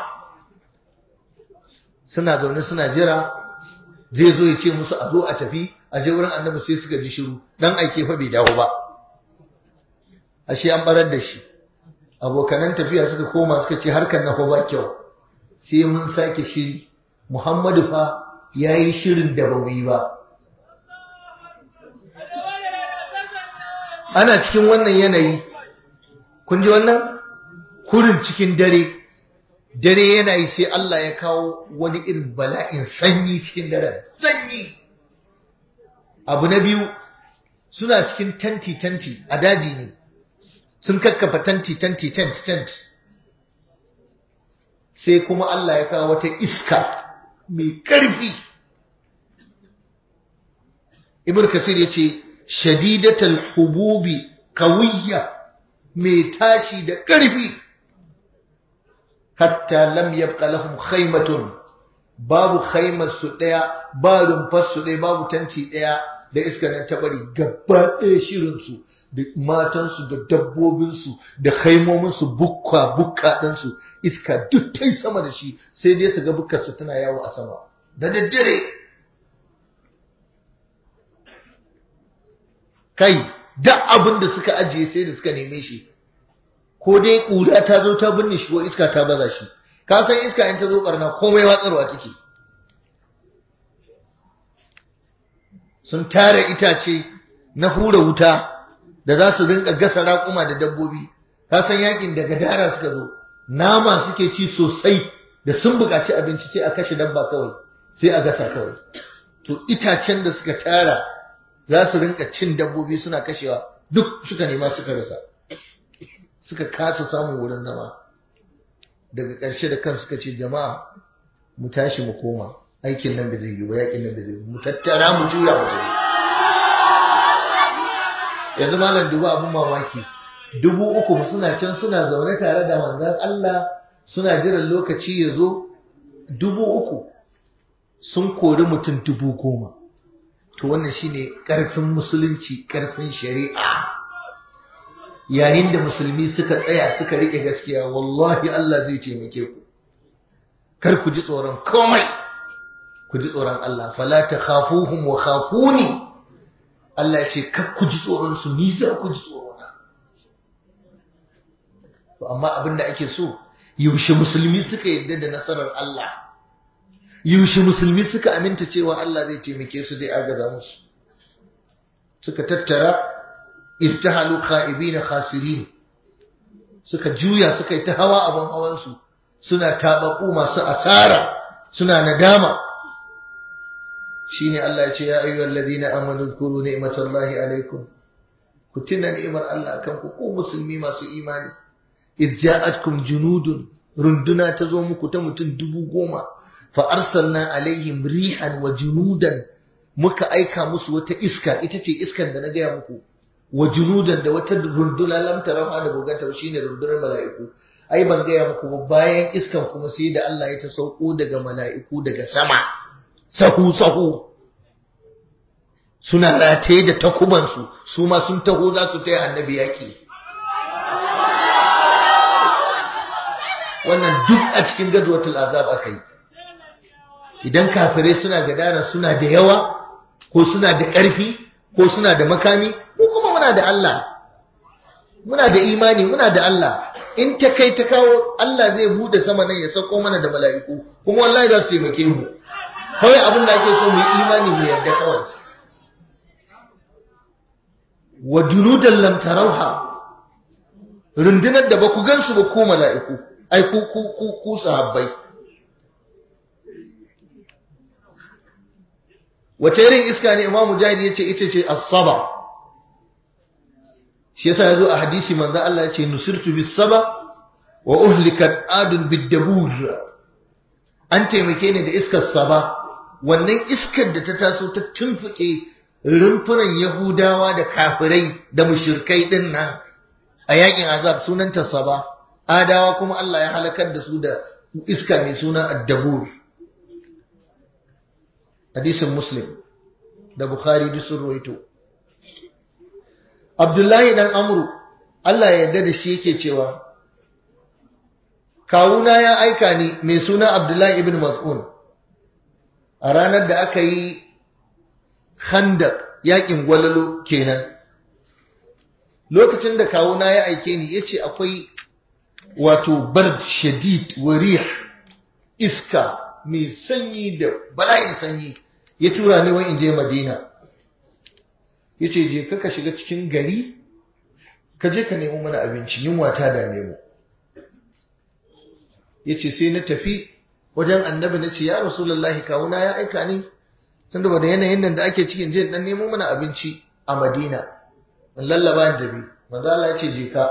A: suna zaune suna jira zai zo ya ce musu a zo a tafi a je wurin annabi sai suka ji shiru dan aike fa bai dawo ba ashe an barar da shi abokanan tafiya suka koma suka ce harkar na ba kyau sai mun sake shiri Muhammadu fa ya yi shirin da ba yi ba ana cikin wannan yanayi kun ji wannan kurin cikin dare dare yana yi sai Allah ya kawo wani irin bala'in sanyi cikin daren sanyi abu na biyu suna cikin tanti-tanti a daji ne sun kakkafa tanti-tanti tent-tent sai kuma Allah ya kawo wata iska mai ƙarfi ibn kasir ya ce shadidatal hububi kawiyya mai tashi da ƙarfi hatta lam yabqa lahum khaymatun babu khaimar su ɗaya ba rumfar su ɗaya babu tanti ɗaya da iska nan ta bari gaba ɗaya shirin su da matansu da dabbobinsu da haimominsu bukka bukka ɗinsu iska duk ta sama da shi sai dai su ga bukkarsu tana yawo a sama da daddare kai da abin da suka ajiye sai da suka neme shi ko dai ƙura ta zo ta binne shi ko iska ta baza shi ka san iska in ta zo barna komai watsarwa take sun tara itace na hura wuta da za su rinka gasa raƙuma da dabbobi ka san yakin da gadara suka zo nama suke ci sosai da sun buƙaci abinci sai a kashe dabba kawai sai a gasa kawai to itacen da suka tara za su rinka cin dabbobi suna kashewa duk suka nema suka rasa suka kasa samun wurin zama daga ƙarshe da kan suka ce jama'a mu tashi mu koma aikin nan bai zai yi ba yakin nan bai zai yi mu tattara mu juya mu tafi yanzu malam dubu abun mamaki dubu uku suna can suna zaune tare da manzon Allah suna jiran lokaci ya zo dubu uku sun kori mutum dubu goma to wannan shine ƙarfin musulunci ƙarfin shari'a yayin da musulmi suka tsaya suka riƙe gaskiya wallahi Allah zai taimake ku kar ku ji tsoron komai ku ji tsoron Allah fala takhafuhum wa khafuni Allah ce kar ku ji tsoron su ni za ku ji tsoro na to amma abin da ake so yaushe musulmi suka yadda da nasarar Allah yaushe musulmi suka aminta cewa Allah zai taimake su zai agaza musu suka tattara irtahalu kha'ibina khasirin suka juya suka yi ta hawa abin hawan su suna tabaku masu asara suna nadama shine Allah ya ce ya ayyuhal ladina amanu zkuru ni'matallahi alaikum ku tuna ni'imar Allah akan ku ku musulmi masu imani iz ja'atkum junudun runduna ta zo muku ta mutum dubu goma fa arsalna alaihim rihan wa junudan muka aika musu wata iska ita ce iskan da na gaya muku wa junudan da wata runduna lam tarawa da buganta shine rundunar mala'iku ai ban gaya muku ba bayan iskan kuma sai da Allah ya ta sauko daga mala'iku daga sama sahu sahu suna rataye da takubansu su ma sun taho za su taya annabi yaki wannan duk a cikin gazwatul azab aka yi idan kafirai suna gadara suna da yawa ko suna da ƙarfi ko suna da makami ko kuma muna da Allah muna da imani muna da Allah in ta kai ta kawo Allah zai bude sama nan ya sauko mana da mala'iku kuma wallahi za su taimake mu kawai abin da ake so mu yi imani mu yarda kawai wa junudan lam tarauha rundunar da ba ku gansu ba ku mala'iku ai ku ku ku ku sahabbai wace irin iska ne imamu mujahid yace ita ce as-saba shi yasa yazo a hadisi manzo Allah yace nusirtu bis-saba wa uhlikat adun bid-dabur an taimake ni da iskar saba wannan iskar da ta taso ta tumfuke rumfunan yahudawa da kafirai da mushrikai din nan a yakin azab sunanta saba adawa kuma Allah ya halakar da su da iska mai suna ad-dabur hadisin muslim da bukhari duk sun ruwaito abdullahi dan amru Allah ya yarda da shi yake cewa kawuna ya aika ni mai suna abdullahi ibn mas'un a ranar da aka yi khandak yakin gwalalo kenan lokacin da kawuna ya aike ni yace akwai wato bard shadid warih iska mai sanyi da bala'in sanyi ya tura ni wai in je Madina yace je ka ka shiga cikin gari ka je ka nemo mana abinci yunwa ta dame mu yace sai na tafi wajen annabi nace ya rasulullahi kawuna ya aika ni tunda da yanayin nan da ake cikin je dan nemo mana abinci a Madina in lallaba da bi manzo Allah yace je ka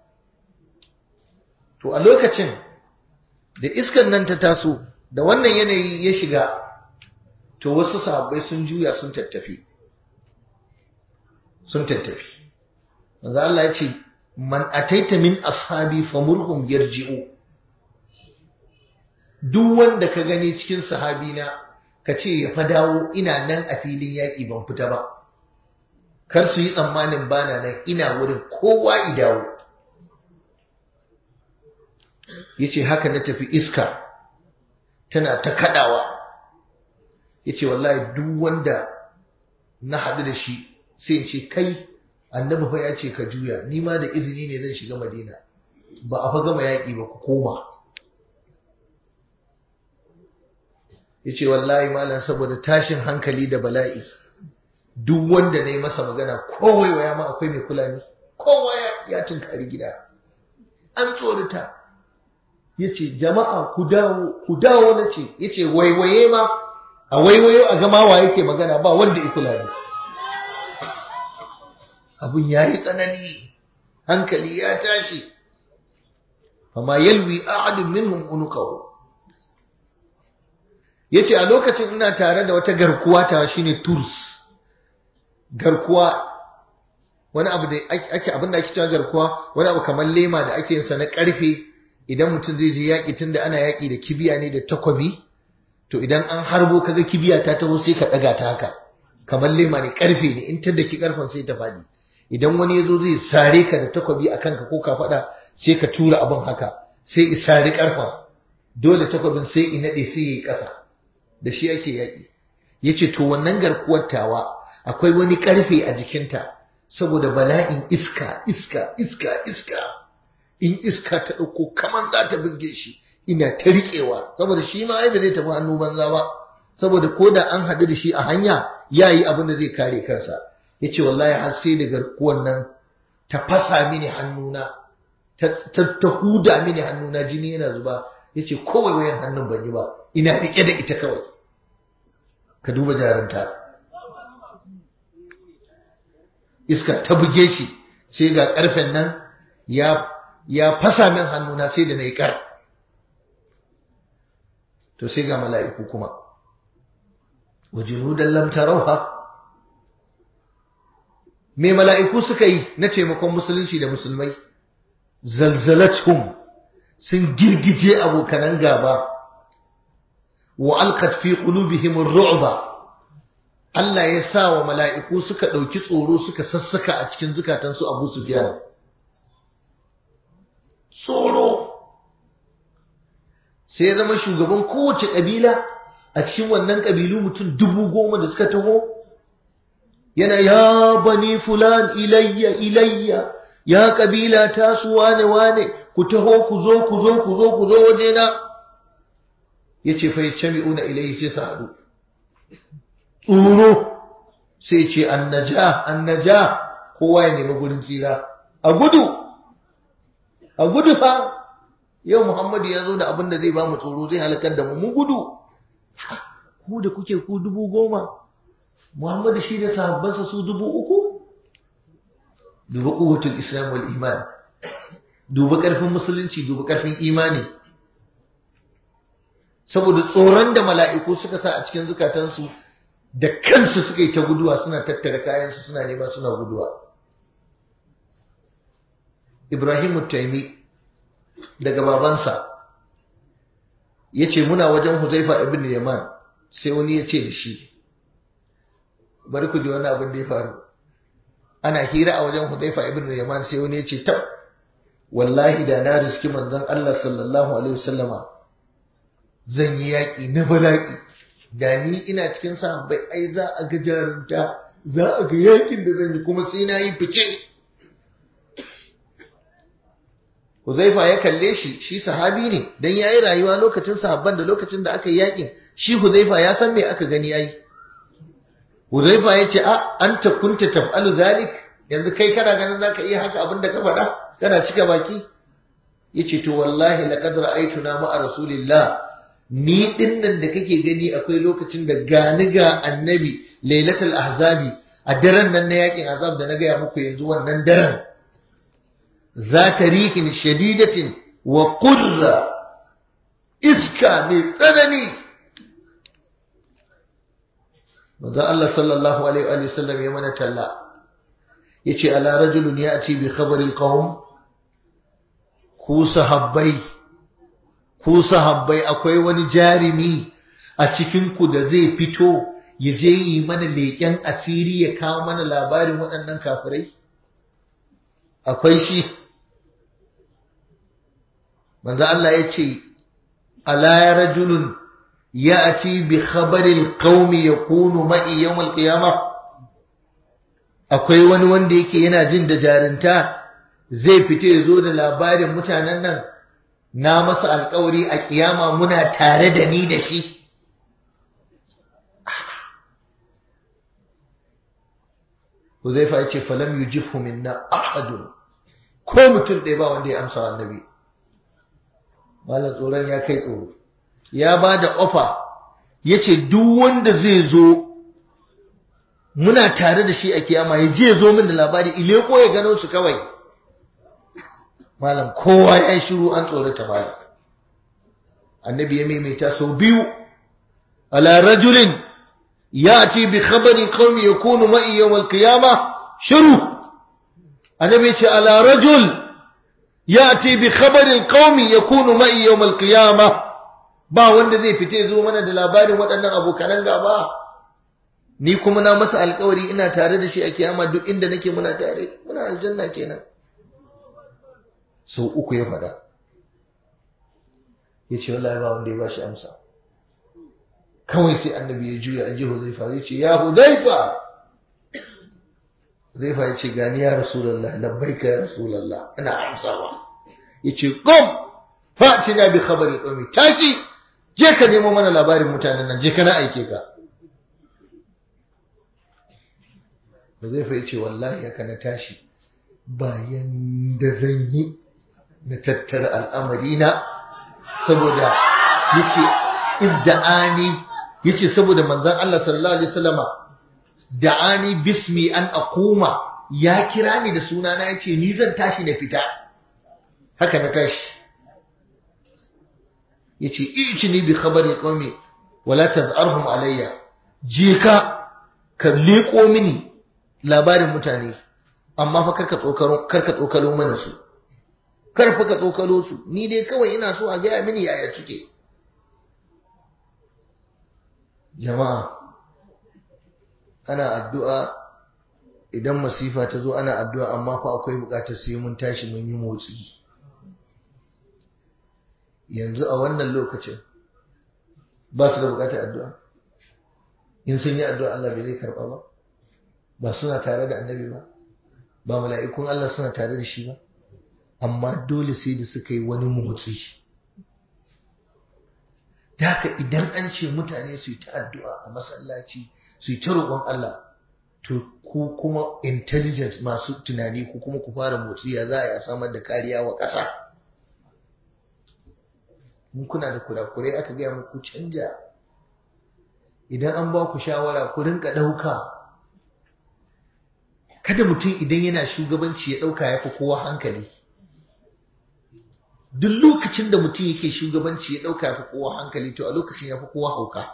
A: to a lokacin da iskan nan ta taso da wannan yanayi ya shiga to wasu sahabbai sun juya sun tattafi sun tattafi manzo Allah ya ce man ataita min ashabi famurhum yarji'u duk wanda ka gani cikin sahabina ka ce ya fa dawo ina nan a filin yaƙi ban fita ba kar su yi tsammanin bana nan ina wurin kowa i dawo yace haka na tafi iska tana ta kadawa yace wallahi duk wanda na haɗu da shi sai in ce kai annabi fa ya ce ka juya ni ma da izini ne zan shiga madina ba a fa gama yaƙi ba ku koma yace wallahi malam saboda tashin hankali da bala'i duk wanda na yi masa magana kowai waya ma akwai mai kula ne kowa ya tunkari gida an tsorita yace jama'a ku dawo ku dawo na ce yace waiwaye ma a waiwayo a gama wa yake magana ba wanda ya kula ne abun ya yi tsanani hankali ya tashi amma yalwi ahadun minhum unuqahu yace a lokacin ina tare da wata garkuwa ta shine turs garkuwa wani abu da ake abin da ake cewa garkuwa wani abu kamar lema da ake yin sa na karfe idan mutum zai je yaki tunda ana yaki da kibiya ne da takobi to idan an harbo kaga kibiya ta taho sai ka daga ta haka kamar lema ne karfe ne in ta daki karfen sai ta fadi idan wani yazo zai sare ka da takobi a kanka ko ka fada sai ka tura abin haka sai i sare karfen dole takobin sai i nade sai yi kasa da shi ake yaki yace to wannan garkuwar tawa akwai wani karfe a jikinta saboda bala'in iska iska iska iska in iska ta dauko kaman za ta bizge shi ina ta riƙewa saboda shi ma ai ba zai tafi hannu banza ba saboda ko da an haɗu da shi a hanya ya yi abin da zai kare kansa ya ce wallahi har sai da garkuwan nan ta fasa mini hannuna ta huda mini hannuna jini yana zuba ya ce kowai wayan hannun ban yi ba ina riƙe da ita kawai ka duba jaranta iska ta buge shi sai ga ƙarfen nan ya fasa min hannuna sai da na yi ƙar to sai ga mala'iku kuma wajinudan lam tarauha me mala'iku suka yi na taimakon musulunci da musulmai zalzalatum sun girgije abokanan gaba wa alqat fi qulubihim ar-ru'ba Allah ya sa wa mala'iku suka ɗauki tsoro suka sassaka a cikin zukatansu Abu Sufyan tsoro sai ya zama shugaban kowace ƙabila a cikin wannan ƙabilu mutum dubu goma da suka taho yana ya bani fulan ilayya ilayya ya ƙabila ta su wane wane ku taho ku zo ku zo ku zo ku zo wajena ya ce fa yajtami'una ilayhi sai su haɗu tsoro sai ce annaja annaja kowa ya nemi gurin tsira a gudu a gudu fa yau Muhammadu ya zo da abin da zai ba mu tsoro zai halakar da mu mun gudu ku da kuke ku dubu goma Muhammadu shi da sahabbansa su dubu uku duba kuwatul islam wal iman duba karfin musulunci duba karfin imani saboda tsoron da mala'iku suka sa a cikin zukatansu da kansu suka yi ta guduwa suna tattara kayansu suna nema suna guduwa Ibrahim Taimi daga babansa ya ce muna wajen Huzaifa ibn Yaman sai wani ya ce da shi bari ku ji wani abin da ya faru ana hira a wajen Huzaifa ibn Yaman sai wani ya ce tab wallahi da na riski manzon Allah sallallahu alaihi wasallama zan yi yaƙi na bala'i da ni ina cikin sahabbai ai za a ga jarumta za a ga yaƙin da zan yi kuma sai na yi fice Huzaifa ya kalle shi shi sahabi ne dan yayi rayuwa lokacin sahabban da lokacin da aka yi yakin shi Huzaifa ya san me aka gani yayi Huzaifa ya ce a anta kunta taf'alu zalik yanzu kai kana ganin zaka iya haka abin da ka faɗa kana cika baki yace to wallahi laqad ra'aytuna ma'a rasulillah ni dinnan da kake gani akwai lokacin da gani ga annabi lailatul ahzabi a daren nan na yakin azab da na gaya muku yanzu wannan daren ذات ريح شديدة وقرة iska mai tsanani manzo Allah sallallahu alaihi wa sallam ya mana talla yace ala rajulun ya'ti bi khabari alqawm ku sahabbai ku sahabbai akwai wani jarimi a cikin ku da zai fito ya je yi mana leƙen asiri ya kawo mana labarin waɗannan kafirai akwai shi manzo Allah ya ce ala rajulun ya'ti bi khabaril qaumi yakunu ma'i yawm al-qiyamah akwai wani wanda yake yana jin da jarinta zai fita ya zo da labarin mutanen nan na masa alkawari a kiyama muna tare da ni da shi Huzaifa ya ce falam yujibhu minna ahadun ko mutum ɗaya ba wanda ya amsa annabi malam tsoron ya kai tsoro ya ba da ofa ya ce duk wanda zai zo muna tare da shi a kiyama ya je zo min da labari ile ko ya gano su kawai malam kowa ya shiru an tsorata malam annabi ya maimaita sau biyu ala rajulin yati bi khabari qaumi yakunu ma'i yawm al-qiyama shiru annabi ya ce ala rajul yati bi khabari qaumi yakunu ma'i yawm al-qiyama ba wanda zai fite zo mana da labarin waɗannan abokanan gaba ni kuma na masa alkawari ina tare da shi a kiyama duk inda nake muna tare muna aljanna kenan sau uku ya faɗa ya ce wallahi ba wanda ya ba shi amsa kawai sai annabi ya juya an ji huzaifa zai ce ya huzaifa huzaifa ya ce gani ya rasulallah labbaika ya rasulallah ina amsawa ya ce kom fatina bi khabari qawmi tashi je ka nemo mana labarin mutanen nan je ka na aike ka Huzaifa ya ce wallahi haka na tashi bayan da zan yi na tattara al'amarina saboda yace izda'ani yace saboda manzon Allah sallallahu alaihi wasallama da'ani bismi an aquma ya kira ni da sunana yace ni zan tashi na fita haka na tashi yace ijini bi khabari qaumi wala tazarhum alayya je ka ka leko mini labarin mutane amma fa karka tsokaro karka tsokalo mana su kar fa ka tsokalo su ni dai kawai ina so a gaya mini yaya suke jama'a ana addu'a idan masifa ta zo ana addu'a amma fa akwai bukatar sai mun tashi mun yi motsi yanzu a wannan lokacin ba su da bukatar addu'a in sun yi addu'a Allah bai zai karba ba ba suna tare da annabi ba ba mala'ikun Allah suna tare da shi ba amma dole sai da suka yi wani motsi da haka idan an ce mutane su yi ta addu'a a masallaci su yi ta roƙon Allah to ku kuma intelligent masu tunani ku kuma ku fara motsi ya za a yi a samar da kariya wa ƙasa in kuna da kurakurai aka gaya muku canja idan an ba ku shawara ku rinka ɗauka kada mutum idan yana shugabanci ya ɗauka ya fi kowa hankali duk lokacin da mutum yake shugabanci ya ɗauka ya fi kowa hankali to a lokacin ya fi kowa hauka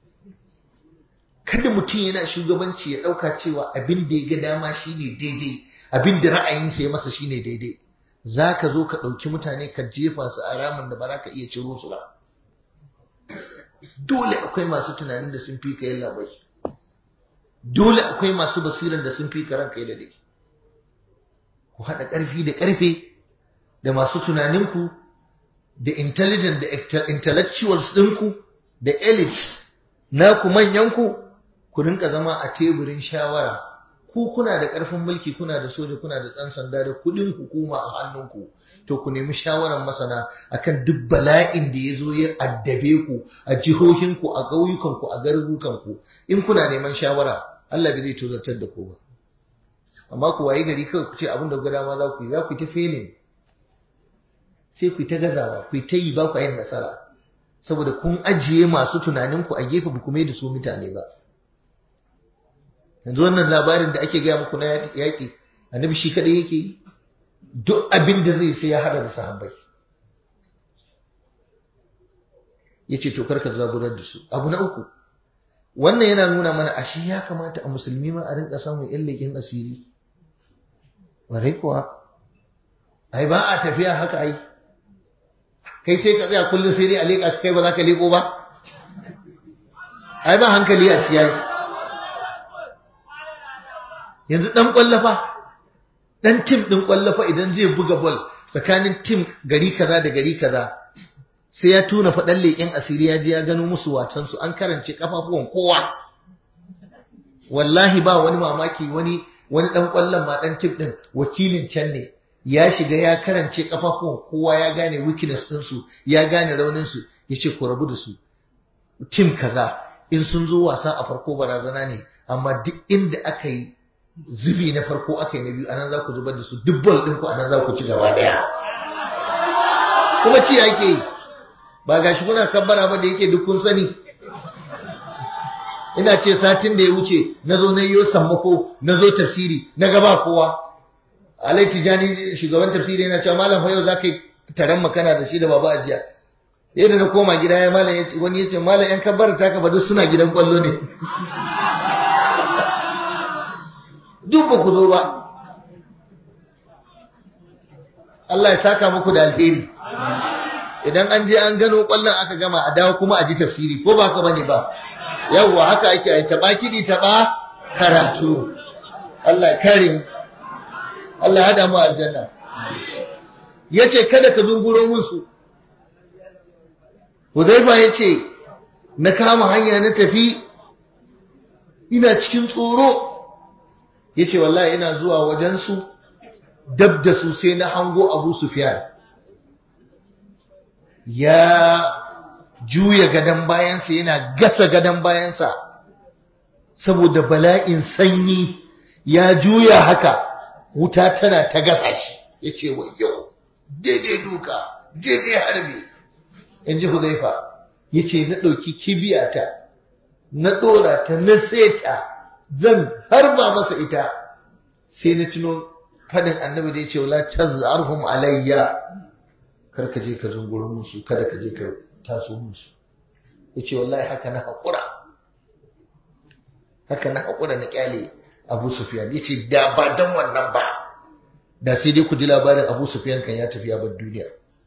A: kada mutum yana shugabanci ya ɗauka cewa abin da ya ga dama shine daidai abin da ra'ayinsa ya masa shine daidai za ka zo ka ɗauki mutane ka jefa su a ramin da ba za ka iya ciro su ba dole akwai masu tunanin da sun fi ka yin labai dole akwai masu basiran da sun fi ka ranka da dai ku haɗa ƙarfi da ƙarfe da masu tunaninku da intelligent da intellectuals ɗinku da elites naku manyanku ku rinka zama a teburin shawara ku kuna da ƙarfin mulki kuna da soja kuna da ɗan sanda da kuɗin hukuma a hannunku to ku nemi shawarar masana akan duk bala'in da ya zo ya addabe ku a jihohinku a ƙauyukanku a garurukanku in kuna neman shawara Allah bai zai tozartar da ku ba amma ku waye gari kawai ku ce abin da ga dama za ku yi za ku yi ta failing sai ku yi ta gazawa ku yi ta yi ba ku yin nasara saboda kun ajiye masu tunaninku a gefe ba ku mai da su mutane ba yanzu wannan labarin da ake gaya muku na yaƙi annabi shi kaɗai yake yi duk abin da zai sai ya hada da sahabbai ya ce to karka zaburar da su abu na uku wannan yana nuna mana ashe ya kamata a musulmi ma a rinka samun illakin asiri warai kuwa ai ba a tafiya haka ai kai sai ka tsaya kullum sai dai a leƙa kai ba za ka leƙo ba ai ba hankali a siyasi yanzu ɗan ƙwallafa ɗan tim ɗin ƙwallafa idan zai buga bol tsakanin tim gari kaza da gari kaza sai ya tuna faɗan leƙen asiri ya je ya gano musu watansu an karance kafafuwan kowa wallahi ba wani mamaki wani wani ɗan ƙwallon ma ɗan tim ɗin wakilin can ne ya shiga ya karance kafafuwan kowa ya gane weakness ɗinsu ya gane rauninsu ya ce ku rabu da su tim kaza in sun zo wasa a farko barazana ne amma duk inda aka yi zubi na farko aka yi na biyu anan za ku zubar da su duk bol ɗinku anan za ku ci gaba ɗaya kuma ci ake yi ba ga shi kuna kabbara ba da yake duk kun sani ina ce satin da ya wuce na zo na yiwo sammako na zo tafsiri na gaba kowa alai tijani shugaban tafsiri yana cewa malam fa yau za ka yi taron makana da shi da baba ajiya yadda na koma gida ya malam wani ya ce malam yan kabbara ta ka ba duk suna gidan kwallo ne duk ba ku zo ba Allah ya saka muku da alheri idan an je an gano kwallon aka gama a dawo kuma a ji tafsiri ko ba ka bane ba yawwa haka ake ai taba kidi taba karatu Allah karim Allah hada mu aljanna yace kada ka zunguro mun su Hudayfa yace na kama hanya na tafi ina cikin tsoro yace wallahi ina zuwa wajen su dab da su sai na hango Abu Sufyan ya juya gadon bayansa yana gasa gadon bayansa saboda bala'in sanyi ya juya haka wuta tana ta gasa shi ya ce wa yau daidai duka daidai harbi in ji huzaifa ya ce na ɗauki kibiyata na ɗora ta na seta zan harba masa ita sai na tuno fadin annabi da ya ce wala tazarhum alayya kar ka je ka zunguro musu kada ka je ka taso musu yace wallahi haka na hakura haka na hakura na kyale Abu Sufyan yace da ba dan wannan ba da sai dai ku ji labarin Abu Sufyan kan ya tafi ya bar duniya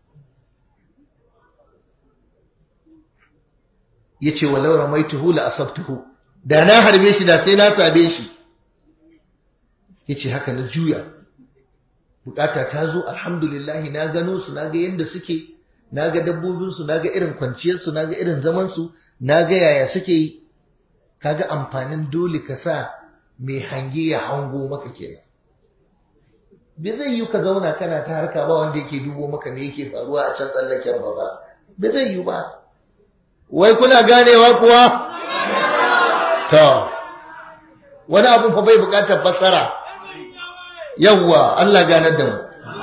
A: yace walau ramaituhu la asabtuhu da na harbe shi da sai na sabe shi yace haka na juya bukata ta zo alhamdulillah na gano su na ga yadda suke na ga dabbobinsu na ga irin kwanciyarsu na ga irin zamansu na ga yaya suke yi kaga amfanin dole ka sa mai hange ya hango maka kenan bai zai yi ka zauna kana ta harka ba wanda yake dubo maka me yake faruwa a can tsallaken ba ba bai zai yi ba wai kuna ganewa kuwa to wani abun fa bai bukatar fassara yawwa Allah ganar da mu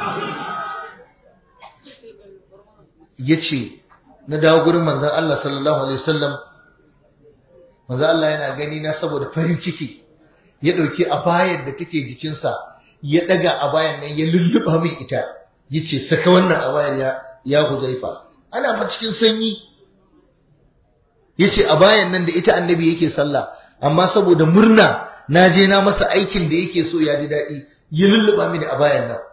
A: yace na dawo gurin manzon Allah sallallahu alaihi wasallam manzon Allah yana gani na saboda farin ciki ya dauki abayar da take jikinsa ya daga abayar nan ya lulluba min ita yace saka wannan abayar ya ya Huzaifa ana ma cikin sanyi yace abayar nan da ita annabi yake sallah amma saboda murna na je na masa aikin da yake so ya ji daɗi ya lulluɓa mini a bayan nan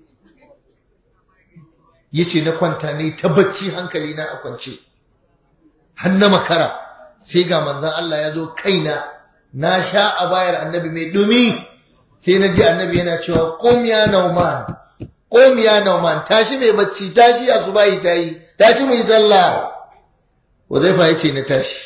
A: ya ce na kwanta ne ta bacci hankali na a kwance har na makara sai ga manzan Allah ya zo kaina na sha a bayar annabi mai dumi sai na ji annabi yana cewa qum ya nauman qum ya nauman tashi mai bacci tashi a subahi tayi tashi mai sallah Wazaifa ya ce na tashi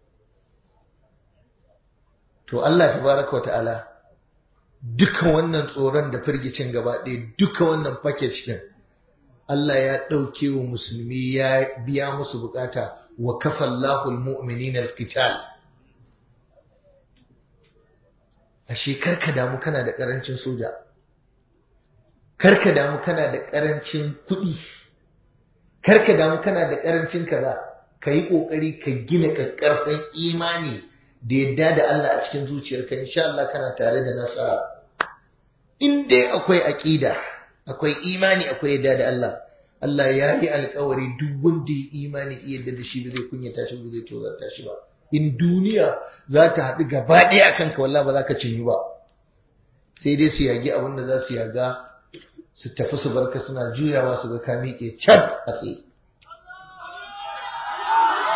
A: to Allah tabaraka wa ta'ala duka wannan tsoron da firgicin gaba ɗaya duka wannan package din Allah ya ɗauke wa musulmi ya biya musu bukata wa kafallahu almu'minina alqital ashe karka damu kana da karancin soja karka damu kana da karancin kuɗi karka damu kana da karancin kaza kayi kokari ka gina kakkarfan imani da yadda da Allah a cikin zuciyarka insha Allah kana tare da nasara in dai akwai aqida akwai imani akwai yadda da Allah Allah ya yi alkawari duk wanda ya imani iya yadda da shi ba zai kunyata shi ba zai tozarta shi ba in duniya za ta haɗu gaba ɗaya akan ka wallahi ba za ka cinye ba sai dai su yagi abin da za su yaga su tafi su barka suna juyawa su ga ka miƙe can a tsaye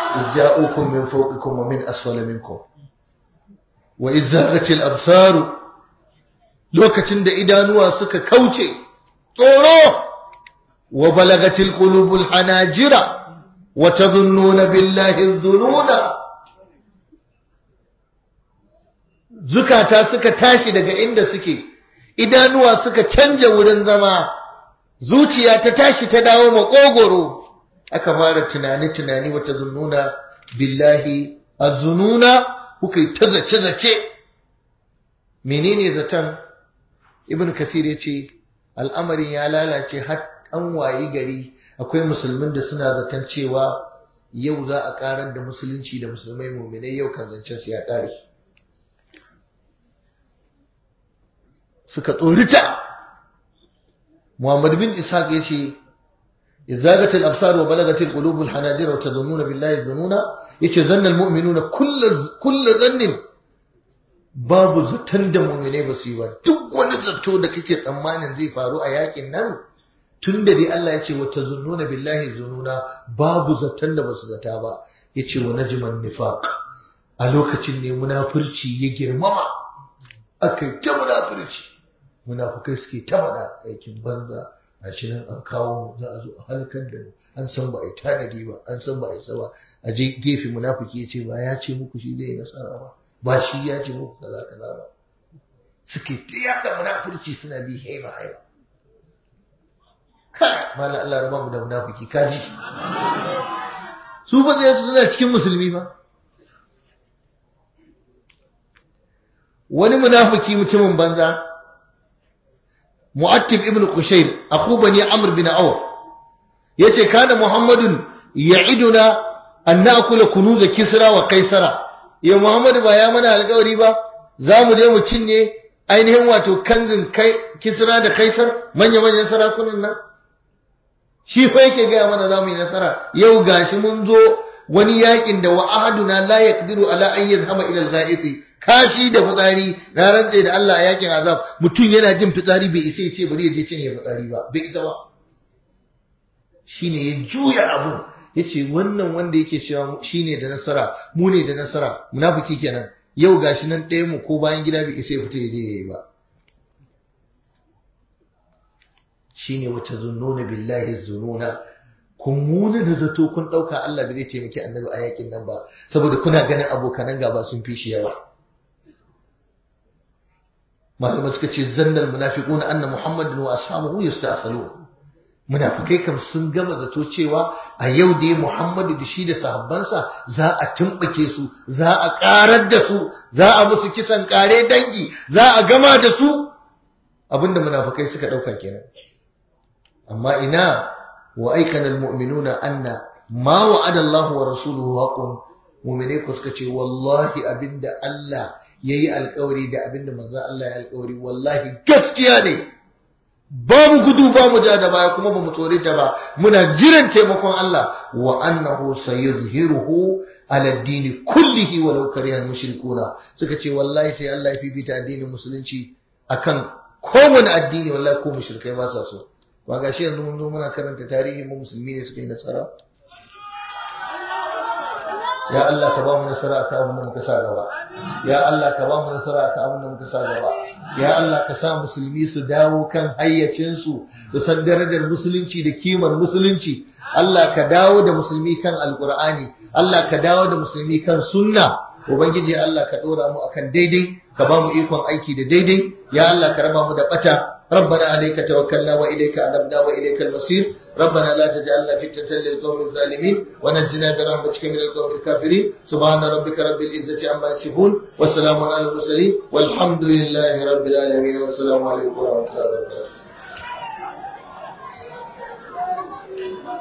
A: ja'ukum min fawqikum wa min asfala minkum wa izzaghatil absar lokacin da idanuwa suka kauce tsoro wa balagatil qulubul hanajira wa tadhunnuna billahi dhununa zukata suka tashi daga inda suke idanuwa suka canja wurin zama zuciya ta tashi ta dawo makogoro aka fara tunani-tunani wata zununa billahi azununa kuka yi ta zace-zace menene zaton ibn kasir ya ce al'amarin ya lalace har an wayi gari akwai musulmin da suna zaton cewa yau za a karar da musulunci da musulmai muminai yau kan zancen su ya kare suka tsorita Muhammad bin Ishaq yace izagatil al-absar wa balagatil qulub al-hanajir wa tadhunnuna billahi dhununa yace zanna al-mu'minuna kullu kullu dhannin babu zaton da mu'minai ba su yi ba duk wani zato da kake tsammanin zai faru a yakin nan tunda dai Allah yace wa tadhunnuna billahi dhununa babu zaton da ba su zata ba yace wa najman nifaq a lokacin ne munafurci ya girmama akai ta munafurci munafukai suke ta faɗa aikin banza a shi nan an kawo za a zo a halkar da mu an san ba a yi tanadi ba an san ba a yi saba a je gefe munafuki ya ce ba ya ce muku shi zai nasara ba ba shi ya ce muku kaza kaza ba suke ta yaɗa munafurci suna bi haiba haiba kai mala Allah raba mu da munafiki kaji su ba zai su suna cikin musulmi ba wani munafiki mutumin banza mu'attib ibn qushayr aku bani amr bin auf yace kana muhammadun ya'iduna an na'kula kunuz kisra wa kaisara ya muhammad ba ya mana alƙawari ba za mu je mu cinye ainihin wato kanzin kai kisra da kaisar manya manyan sarakunan nan shi fa yake gaya mana za mu yi nasara yau gashi mun zo wani yakin da wa ahaduna la yaqdiru ala an yazhama ila al-gha'iti kashi da fitsari na rantse da Allah a yakin azab mutum yana jin fitsari bai isa ya ce bari ya je cin ya fitsari ba bai isa ba shine ya juya abun yace wannan wanda yake cewa shine da nasara mu ne da nasara munafiki kenan yau gashi nan ɗaya mu ko bayan gida bai isa ya fita ya je yayi ba shine wata zunnuna billahi zununa kun muna da zato kun ɗauka Allah bai zai taimaki annabi a yakin nan ba saboda kuna ganin abokanan gaba sun fi shi yawa malamai suka ce zannal munafiquna anna muhammadin wa ashabuhu yasta'salu munafikai kam sun gama zato cewa a yau dai muhammadu da shi da sahabbansa za a tumbuke su za a karar da su za a musu kisan kare dangi za a gama da su abinda munafikai suka dauka kenan amma ina wa aikana almu'minuna anna ma wa'ada Allah wa rasuluhu haqqun mu'mine ku suka ce wallahi abinda Allah yayi alƙawari da abinda manzon Allah ya alƙawari wallahi gaskiya ne ba mu gudu ba mu ja da baya kuma ba mu tsore ta ba muna jiran taimakon Allah wa annahu sayuzhiruhu ala ad-din kullihi walau kariha al-mushrikuna suka ce wallahi sai Allah ya fifita addinin musulunci akan kowane addini wallahi ko mushrikai ba sa so ba ga shi yanzu mun zo muna karanta tarihi mu musulmi ne suka yi nasara ya Allah ka ba mu nasara akan abin da muka sa gaba ya Allah ka ba mu nasara akan abin da muka sa gaba ya Allah ka sa musulmi su dawo kan hayyacin su su san darajar musulunci da kimar musulunci Allah ka dawo da musulmi kan alqur'ani Allah ka dawo da musulmi kan sunna ubangiji Allah ka dora mu akan daidai ka ba mu ikon aiki da daidai ya Allah ka raba mu da bata ربنا عليك توكلنا وإليك أنبنا وإليك المصير ربنا لا تجعلنا فتنة للقوم الظالمين ونجنا برحمتك من القوم الكافرين سبحان ربك رب العزة عما يصفون وسلام على المرسلين والحمد لله رب العالمين والسلام عليكم ورحمة الله وبركاته